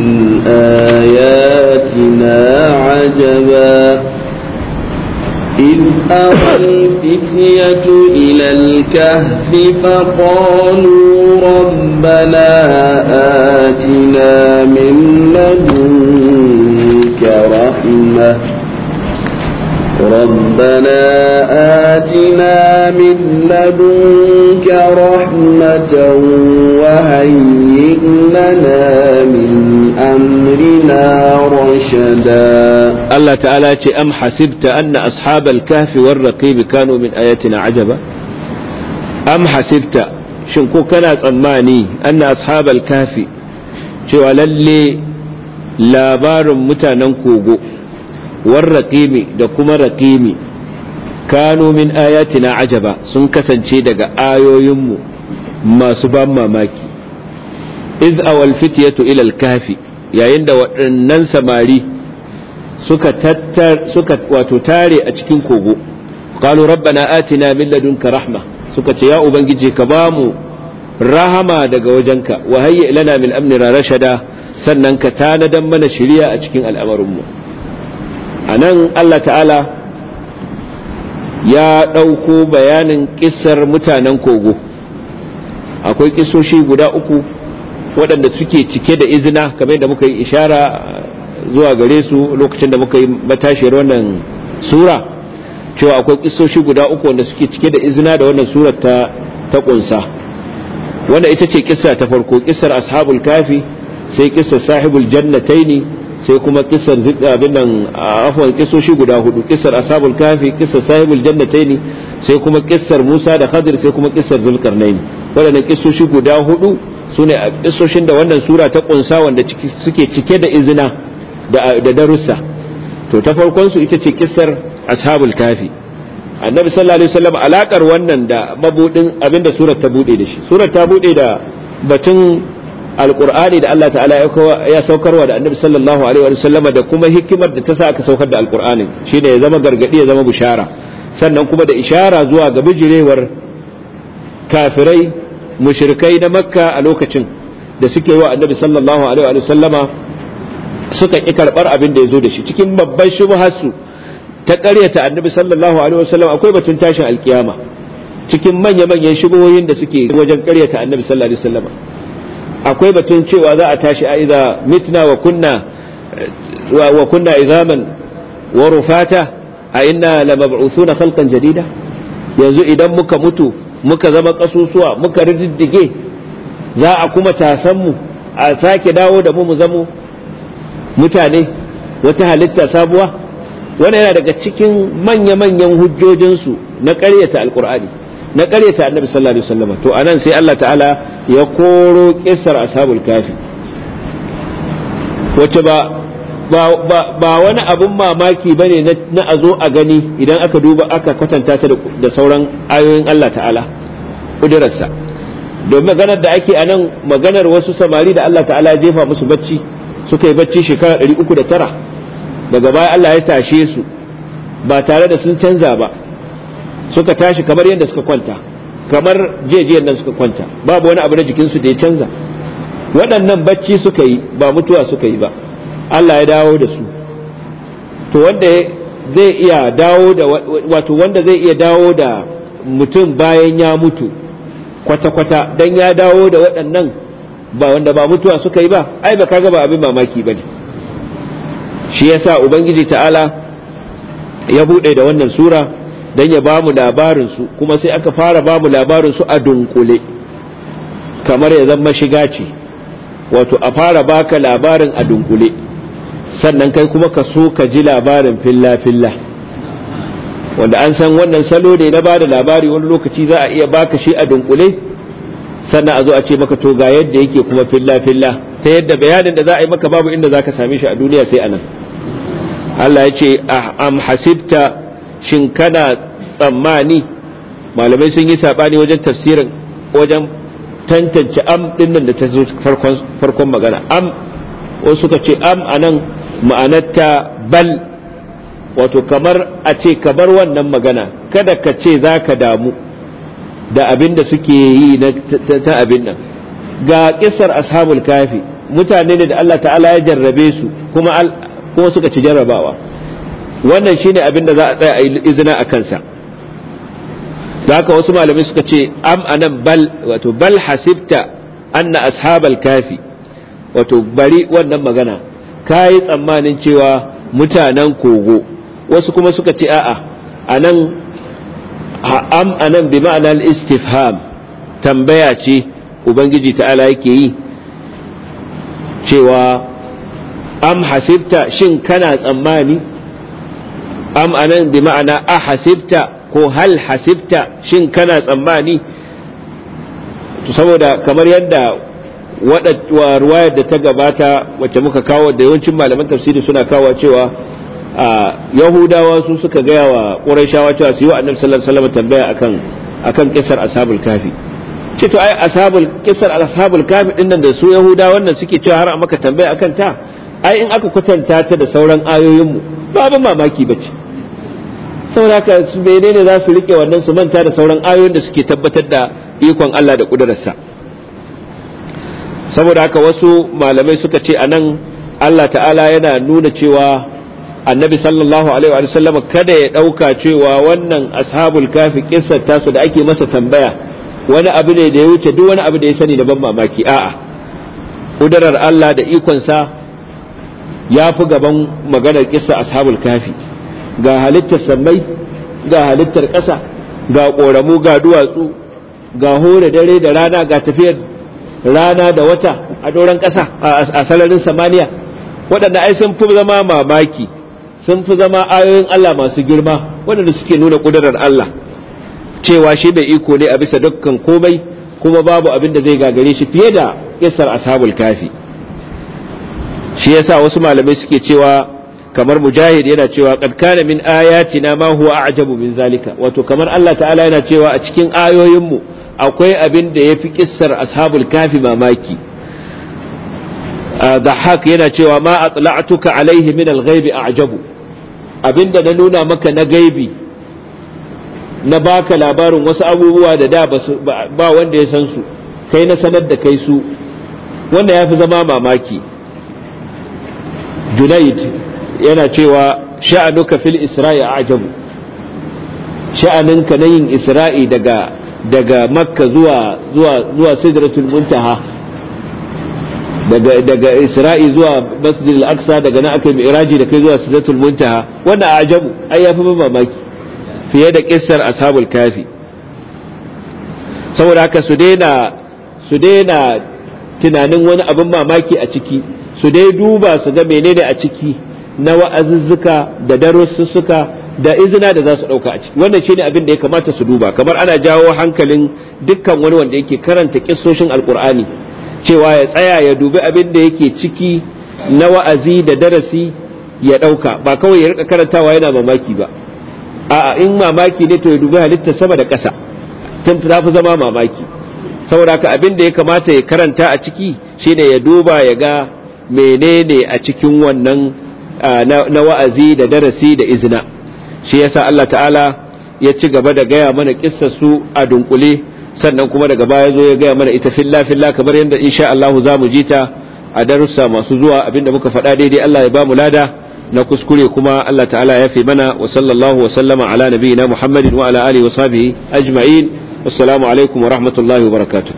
آياتنا عجبا إذ أوى الفتية إلى الكهف فقالوا ربنا آتنا من لدنك رحمة ربنا آتنا من لدنك رحمة وهيئ لنا من أمرنا رشدا الله تعالى أم حسبت أن أصحاب الكهف والرقيب كانوا من آياتنا عجبا أم حسبت شنكو كان tsammani أن أصحاب الكهف cewa lalle labarin mutanen kogo warraƙimi da kuma raƙimi kano min ayatina ajaba sun kasance daga ayoyinmu masu ban mamaki iz awal fityatu ila kafi yayin da waɗannan samari suka tattar suka wato tare a cikin kogo qalu rabbana atina min ladunka rahma suka ce ya ubangiji ka bamu rahama daga wajenka wa hayyi lana min amrina rashada sannan ka tanadan mana shiriya a cikin al'amarinmu a nan Allah ta'ala ya ɗauko bayanin ƙisar mutanen kogo akwai ƙisoshi guda uku waɗanda suke cike da izina kamar da muka yi ishara zuwa gare su lokacin da muka yi matashiyar wannan sura cewa akwai ƙisoshi guda uku wanda suke cike da izina da wannan surar ta ta ƙunsa wanda ita ce ƙisa ta farko ƙisar ashabul kafi sai ƙisar sahibul jannataini sai kuma kisar abin nan afwan kisoshi guda hudu kisar ashabul kafi kisar sahibul jannataini sai kuma kisar Musa da Khadir sai kuma kisar Zulkarnain waɗannan kisoshi guda hudu sune kisoshin da wannan sura ta kunsa wanda suke cike da izina da darussa to ta farkon su ita ce kisar ashabul kafi annabi sallallahu alaihi wasallam alakar wannan da mabudin abinda surar ta bude da shi surar ta bude da batun alkur'ani da Allah ta'ala ya saukarwa da annabi sallallahu alaihi wa sallam da kuma hikimar da ta sa aka saukar da alkur'ani shine ya zama gargadi ya zama bishara sannan kuma da ishara zuwa ga bijirewar kafirai mushrikai na makka a lokacin da suke wa annabi sallallahu alaihi wa sallama suka ki karbar abin da ya zo da shi cikin babban shubharsu ta ƙaryata annabi sallallahu alaihi wa sallam akwai batun tashin alkiyama cikin manya-manyan shubuhoyin da suke wajen ƙaryata annabi sallallahu alaihi wa sallama akwai batun cewa za a tashi a idza mitna wa kunna wa kunna izaman wa rufata a inna la mab'uthuna khalqan jadida yanzu idan muka mutu muka zama kasusuwa muka riddige za a kuma tasan mu a sake dawo da mu mu zamo mutane wata halitta sabuwa wannan yana daga cikin manya-manyan hujjojinsu na ƙaryata alkur'ani na ƙaryata annabi sallallahu alaihi wasallam to anan sai Allah ta'ala ya koro kisar ashabul kafi wacce ba ba wani abun mamaki bane na a zo a gani idan aka duba aka kwatanta ta da sauran ayoyin Allah ta'ala ƙudurarsa domin maganar da ake a nan maganar wasu samari da Allah ta'ala jefa musu bacci suka yi bacci shekara 309 daga baya Allah ya tashe su ba tare da sun canza ba suka tashi kamar yadda suka kwanta kamar jejiyar nan suka kwanta babu wani abu na jikinsu da ya canza waɗannan bacci suka yi ba mutuwa suka yi ba Allah ya dawo da su to wanda zai iya dawo da wato wanda zai iya dawo da mutum bayan ya mutu kwata-kwata dan ya dawo da waɗannan ba wanda ba mutuwa suka yi ba ai ba kaga ba abin mamaki bane shi yasa ubangiji ta'ala ya buɗe da wannan sura dan ya bamu labarin su kuma sai aka fara bamu labarin su a dunkule kamar ya zama shiga ce wato a fara baka labarin a dunkule sannan kai kuma ka so ka ji labarin filla-filla wanda an san wannan salo ne na bada labari wani lokaci za a iya baka shi a dunkule sannan a zo a ce maka to ga yadda yake kuma filla-filla ta yadda bayanin da za a yi maka babu inda za ka same shi a duniya sai anan Allah ya ce am hasibta shin kana tsammani malamai sun yi saɓani wajen tafsirin wajen tantance am ɗin nan da ta zo farkon magana am wasu suka ce am anan ma'anarta bal wato kamar a ce kamar wannan magana kada ka ce za ka damu da abin da suke yi ta abin nan ga kisar ashabul kafi mutane ne da Allah ta'ala ya jarrabe su kuma kuma suka ci jarrabawa wannan shine abin da za a tsaya a yi izina a kansa da haka wasu malamai suka ce am anan bal wato bal hasibta anna ashabal kafi wato bari wannan magana ka yi tsammanin cewa mutanen kogo wasu kuma suka ce a'a anan am anan bi ma'anar istifham tambaya ce ubangiji ta'ala yake yi cewa am hasibta shin kana tsammani am anan bi ma'ana a hasibta ko hal hasibta shin kana tsammani saboda kamar yadda wa ruwayar da ta gabata wacce muka kawo da yawancin malaman tafsiri suna kawo cewa yahudawa su suka gaya wa ƙurashawa cewa su yi wa annabi sallallahu alaihi wasallam tambaya akan akan kisar ashabul kafi ce to ai ashabul kisar ashabul kafi din nan da su yahudawa wannan suke cewa har a maka tambaya akan ta ai in aka kwatanta ta da sauran ayoyin mu ba abin mamaki bace saboda haka su menene za su rike wannan su manta da sauran ayoyin da suke tabbatar da ikon Allah da kudurarsa saboda haka wasu malamai suka ce anan Allah ta'ala yana nuna cewa annabi sallallahu alaihi wa sallam kada ya ɗauka cewa wannan ashabul kafi kissar tasu da ake masa tambaya wani abu ne da ya wuce duk wani abu da ya sani da ban mamaki a'a kudurar Allah da ikonsa ya fi gaban maganar kissa ashabul kafi ga halittar sammai ga halittar ƙasa ga ƙoramu ga duwatsu ga hore dare da rana ga tafiyar rana da wata a doron ƙasa a sararin samaniya waɗanda ai sun fi zama mamaki sun fi zama ayoyin Allah masu girma waɗanda suke nuna ƙudurar Allah cewa shi mai iko ne a bisa dukkan komai kuma babu abin da zai gagare shi fiye da kisar ashabul kafi shi yasa wasu malamai suke cewa kamar mujahid yana cewa qad kana min ayatina ma huwa a'jabu min zalika wato kamar Allah ta'ala yana cewa a cikin ayoyinmu akwai abin da yafi kissar ashabul kafi mamaki dhahak yana cewa ma atla'tuka alaihi min al-ghaibi a'jabu abinda na nuna maka na gaibi na baka labarin wasu abubuwa da da ba wanda ya san su kai na sanar da kai su wanda ya fi zama mamaki junaid yana cewa sha'anuka fil isra'i ajabu sha'aninka na yin isra'i daga daga makka zuwa zuwa zuwa sidratul muntaha daga daga isra'i zuwa masjid al-aqsa daga nan aka mi'raji da kai zuwa sidratul muntaha wannan ajabu ai yafi mamaki fiye da kissar ashabul kafi saboda haka su daina su daina tunanin wani abin mamaki a ciki su dai duba su ga menene a ciki na wa'azuzzuka da darussuka da izina da za su ɗauka a ciki wannan shine abin da ya kamata su duba kamar ana jawo hankalin dukkan wani wanda yake karanta kissoshin alkur'ani cewa ya tsaya ya dubi abin da yake ciki na wa'azi da darasi ya ɗauka ba kawai ya rika karantawa yana mamaki ba a'a in mamaki ne to ya dubi halittar sama da ƙasa tun ta fi zama mamaki saboda haka abin da ya kamata ya karanta a ciki shine ya duba ya ga menene a cikin wannan na wa'azi da darasi da izina shi yasa Allah ta'ala ya ci gaba da gaya mana kissar su a dunkule sannan kuma daga baya zo ya gaya mana ita filla filla kamar yadda insha Allah za mu ji ta a darussa masu zuwa abinda muka faɗa daidai Allah ya ba mu lada na kuskure kuma Allah ta'ala ya fi mana wa sallallahu wa sallama ala nabiyina Muhammadin wa ala alihi wa sahbihi ajma'in assalamu alaikum wa rahmatullahi wa barakatuh